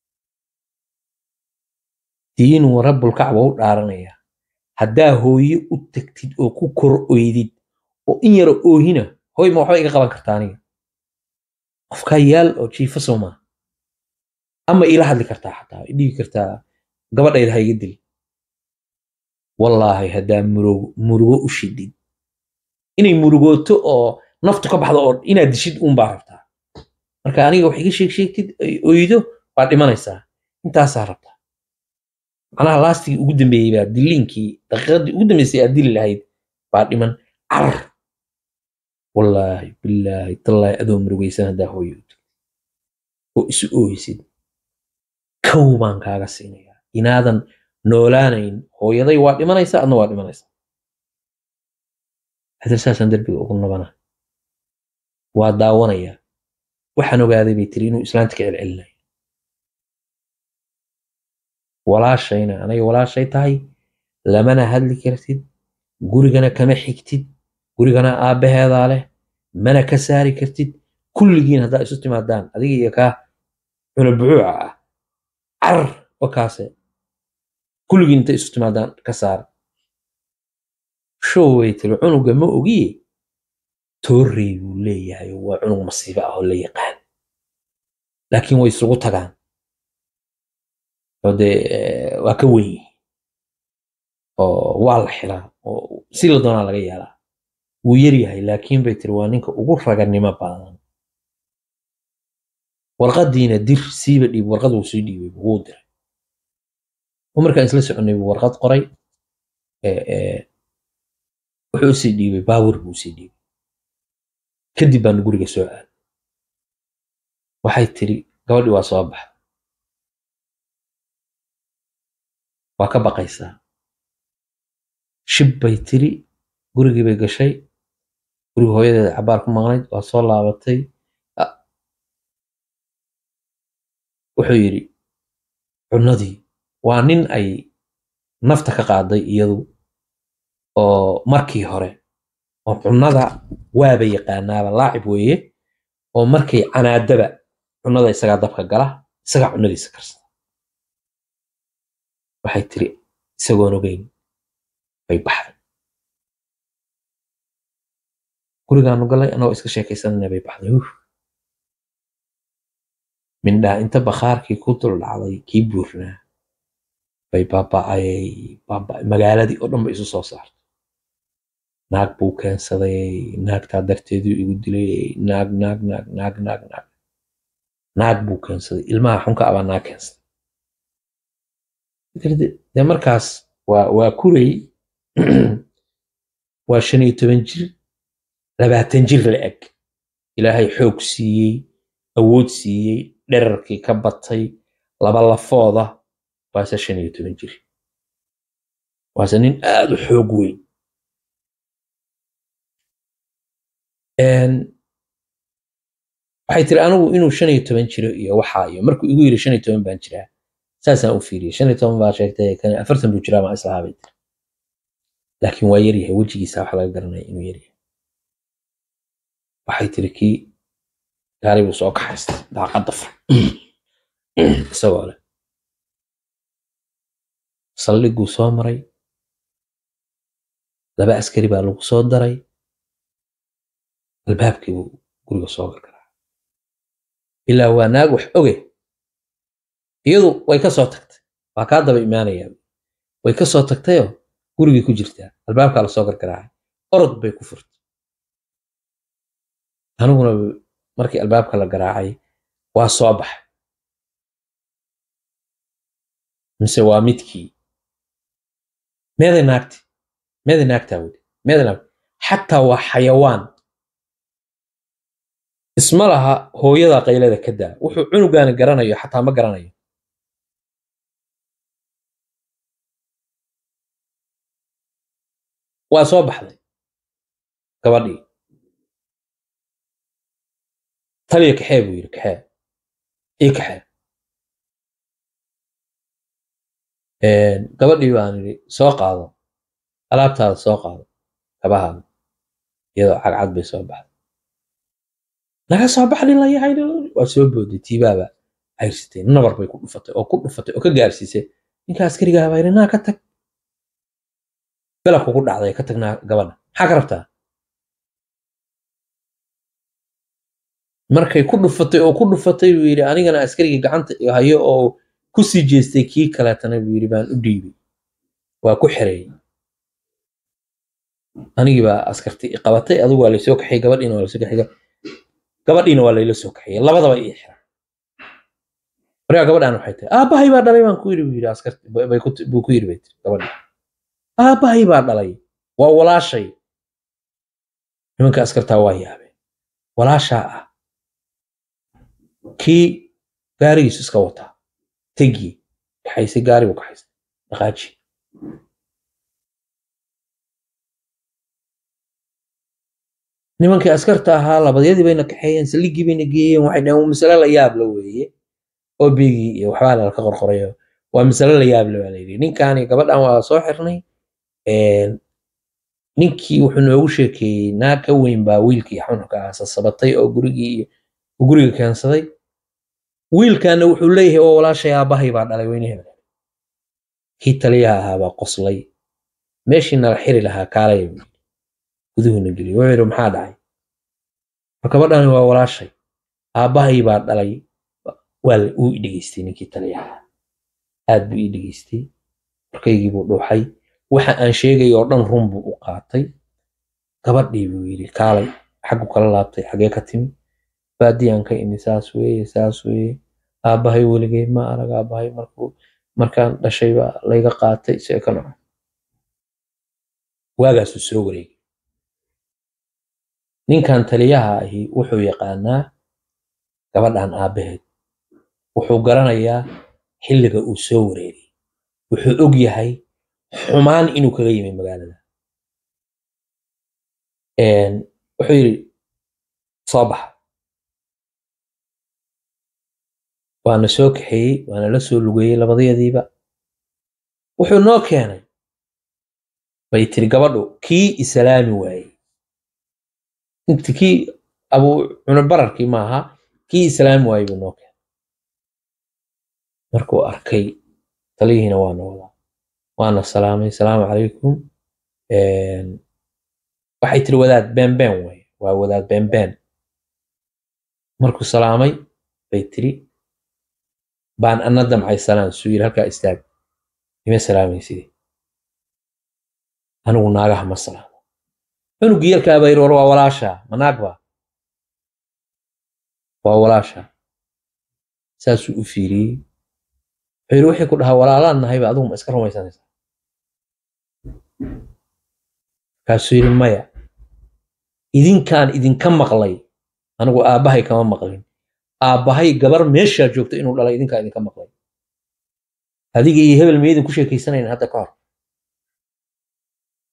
A: diinuu rabbulkacba u dhaaranayaa haddaa hooye u tagtid oo ku kor oydid oo in yaro oohina hooy ma waxba iga qaban kartaa aniga qofkaa yaal oo jiifa soomaa ama ila hadli kartaa xataa idhigi kartaa gabadhayda ha iga dil wallaahi haddaa murugo u shidid inay murugooto oo naftu ka baxdo oo inaad dishid uunbaa rabtaa marka aniga wax iga sheeg sheegtid ay oydo waa dhimanaysaa intaasaa rabtaa macnaha laastigii ugu dambeeyey baa diliinkii daqiiqadii ugu dambeysay aad dili lahayd baa dhiman carar wallaahi bilaahi tallaahi adoo murugaysan haddaa hooyo oo isu ooysid kow baan kaaga siinayaa inaadan noolaanayn hooyaday waa dhimanaysaa adna waa dhimanaysaa hadda saasaan derbiga ugu nabana waa daawanayaa waxaan ogaaday bay tiri inuu islaanta ka celcelinayo walaashayna anaga walaashay tahay lamana hadli kartid gurigana kama xigtid gurigana aabbaheedaa leh mana ka saari kartid kulligiin haddaa isu timaadaan adiga iyo kaa cunabucuuca ah carar wakaase kulligiin intay isu timaadaan ka saar show way tiri cunuga ma ogiye toorrey buu leeyahay waa cunug masiibo ah oo la yaqaan laakiin way isugu tagaan oo dee waa ka weyn yihiin oo waa la xiraa oo si la doonaa laga yeelaa wuu yar yahay laakiin bay tiri waa ninka ugu raganimo badan warqadiina dir siiba dhiib warqad wuu sii dhiibay wuu diray oo markaan isla soconay buu warqad qoray wuxuu usii dhiibay baawur buu usii dhiibay kadib baanu guriga soo aaday waxay tiri gabadhii waa soo baxa waa ka baqaysaa shib bay tiri gurigii bay gashay guriga hooyadeeda cabaar ku maqnayd waa soo laabatay wuxuu yidhi cunadii waa nin ay nafta ka qaaday iyadu oo markii hore oo cunnada waaba yaqaanaaba laacib weeye oo markay canaadaba cunnada isagaa dabka gala isagaa cunnadiisa karsada waxay tiri isagoon ogeyn bay baxday gurigaanu galay anagoo iska sheekaysanana bay baxday uf mindhaa inta bakhaarkii ku dul dhacday kii buurnaa bay baaba'ayay baaba'ay magaaladii oo dhan bay isu soo saartay naag buu keensaday naagtaa darteeduu igu dilay naag naag naag naag naag naag naag buu keensaday ilmaha xunka abaa naag keensaday dee markaas waa waa kuray waa shan iyo toban jir labaatan jir la eg ilaahay xoog siiyey awood siiyey dherarkii ka batay laba lafooda waase shan iyo toban jir waase nin aad u xoog weyn waxay tiri anigu inuu shan iyo toban jiro iyo waxaa iyo markuu igu yiri shan iyo toban baan jiraa saasaan u fiiriyey shan iyo toban baa sheegtay kan afartan buu jiraa maa islahaa bay tiri laakiin waa yaryahay wejigiisa waxa laga garanaya inuu yaryahay waxay tiri kii gaari buu soo kaxaystay daaqadda fur isagoo leh saldhiguu soo maray laba askari baa lagu soo daray albaabkii buu guriga soo gargaraa ilaa waa naag wax oge iyadu way ka soo tagtay waa kaa daba imaanayaa way ka soo tagtayoo gurigii ku jirtaa albaabkaa lasoo gargaraacay orod bay ku furtay aniguna markii albaabka la garaacay waa soo baxay mise waa midkii meeday naagti meeday naagtaa weli meeday naagti xataa waa xayawaan isma laha hooyada qaylada ka daa wuxuu cunugaani garanayo xataa ma garanayo waa soo baxday gabadhii taliya kaxee buu yidhi kaxee ii kaxee gabadhii baan idhi soo qaado alaabtaada soo qaado kabahaada iyadoo cagcad bay soo baxday naga soo baxdin la yahay waa soo booday tiibaaba cayrsatay nabar bay ku dhufatay oo ku dhufatay oo ka gaarsiisay ninka askarigaa baa yidhi naa ka tag galabku ku dhacday ka tagnaa gabadha maxaa ka rabtaa markay ku dhufatay oo ku dhufatay buu yidhi anigana askarigii gacanta hayo oo ku sii jeestay kii kaleetana buu yidhi baan u dhiibay waa ku xereeyey anigii baa askarti qabatay adigu waa laysoo kaxiyey gabadhiina waa laysoo kaxiyey gabadhiina waa layla soo kaxiyey labadaba ii xiran markaa gabadhaan waxay tahay aabbahay baa dhalay baan ku yidhi buu yidhi askarti buu ku yidhi bay tiri gabadhi aabbahay baa dhalay waa walaashay nimanka askartaa waa yaabeen walaashaa ah kii gaarigiisu iska wataa tegi kaxaysay gaari buu kaxaysay dhaqaaji nimankii askarta ahaa labadyadii bayna kaxeeyeen saldhiggii bayna geeyeen waxay dhaheen masale la yaab la weeye oo beegii iyo waxbaa lalka qorqorayo waa masale la yaab la baa layidhi ninkaani gabadhan waa soo xirnay ninkii wuxuu noogu sheekeeyey naag ka weyn baa wiilkii xunxuka ah sasabatay oo gurigii iyo guriga keensaday wiilkaana wuxuu leeyahay oo walaashay aabbahay baa dhalay weynaheeda kii taliyaha ahaa baa qoslay meeshii nala xiri lahaa kaalaya buu yidhi guduhuna geliy wuxuu yidhi maxaa dhacay mar gabadhani waa walaashay aabbahay baa dhalay waa uu i dhegeystay ninkii taliyaha aad buu ii dhegeystay markaygii buu dhuuxay waxa aan sheegay oo dhan run buu u qaatay gabadhii buu yidhi kaalay xaggu kala laabtay xagee ka timi baadiyaan ka imi saas weeye saas weeye aabbahay weligay ma arag aabbahay markuu markaan dhashay baa layga qaatay see ka noco waagaasuu soo wareegay ninkan taliyaha ahi wuxuu yaqaanaa gabadhan aabbaheed wuxuu garanayaa xilliga uu soo wareegay wuxuu og yahay xumaan inuu kaga yimi magaalada wuxuu yidhi soo baxa waana soo kaxeeyey waana la soo lugeeyey labadayadiiba wuxuu noo keenay bay tiri gabadhu kii islaami waayey inti kii abuu cunubararkii maaha kii islaami waayey buu noo keenay markuu arkay taliyihiina waana wadaa waana salaamay salaamu calaykum waxay tiri wadaad beenbeen waye waa wadaad beenbeen markuu salaamay bay tiri baan ana damcay salaan suu yiri halkaa istaag ima salaamaysidee anigu naagaha ma salaamo cunugii yarkaa baa yiri war waa walaashaa ma naag baa waa walaashaa saasuu u fiiriyey wuxuu yiri wixii ku dhahaa walaalaan nahayba adigu ma iska rumaysanaysaa markaasuu yiri maya idinkaan idinka maqlay anigu aabbahay kama maqlin aabbahay gabar meeshaa joogta inuu dhalay idinkaa idinka maqlay adiga iyo hebel miyaydin ku sheekaysanayn hadda ka hor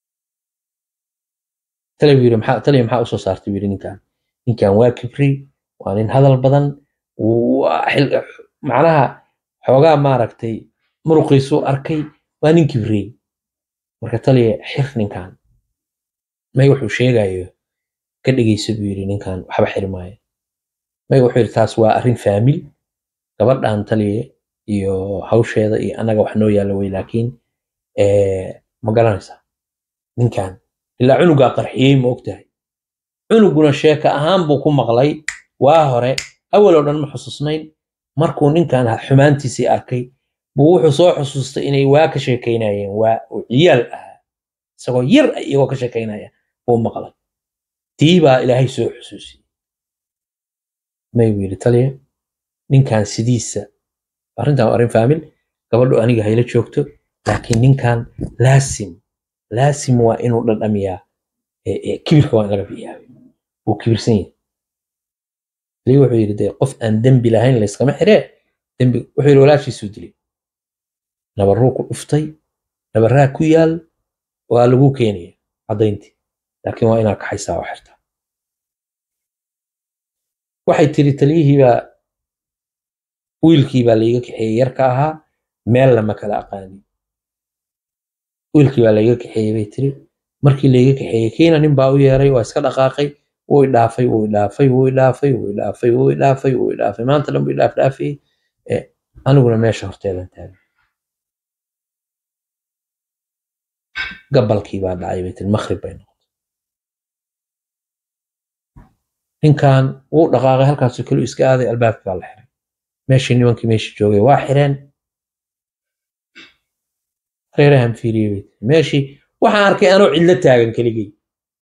A: taliya maxaa usoo saartay yiri ninkan ninkan waa kibri waa nin hadal badan waa xil- macnaha xoogaa maaragtay muruqiisuu arkay waa nin kibrey marka taliya xir ninkan may wuxuu sheegayo ka dhegeysa buu yidhi ninkan waxba xiri maayo may wuxuu yidhi taas waa arrin faamil gabadhan taliya iyo hawsheeda iyo annaga wax noo yaalla wey laakiin eh, ma garanaysaa ninkan ilaa cunugaa qarxiyey ma ogtahay cunuguna sheeka ahaan buu ku maqlay waa hore awal oo dhan ma xusuusnayn markuu ninkan xumaantiisii arkay buu wuxuu soo xusuustay inay waa ka sheekaynayeen waa uu ciyaal ahaa isagoo yar ah iyagoo ka sheekaynaya buu maqlay tii baa ilaahay soo xusuusiyey may buu yidhi taliya ninkan sidiisa arrintan waa arrin faamil gabadhu aniga hayla joogto laakiin ninkan laasim laasim waa inuu dhadhamiyaa ee- ee kibirka waa in laga bixiyaa wuu kibirsan yahay lii wuxuu yidhi dee qof aan dembi lahayn layskama xiree dembi wuxuu yidhi walaashiisuu dilay nabarruu ku dhuftay nabarraa ku yaal waa lagu keenaya caddayntii laakiin waa inaad kaxaysaa oo xirtaa waxay tiri taliyihii baa wiilkii baa layga kaxeeyey yarka ahaa meel lama kala aqaanin wiilkii baa layga kaxeeyey bay tiri markii layga kaxeeyey kiina nin baa u yeeray waa iska dhaqaaqay wuu idhaafay wuu idhaafay wuu idhaafay wuu idhaafay wuu idhaafay wuu idhaafay maanta dhan buu idhaaf dhaafayey Eh, aniguna meesha horteedan taagan gabalkii baa dhacay bay tiri makhrib bay noqotay ninkan wuu dhaqaaqay halkaasoo kale iska aaday albaabkii baa la xiray meeshii nimankii meeshii joogay waa xireen reerahan fiiriyey bay tiri meeshii waxaan arkay anoo cidlo taagan keligay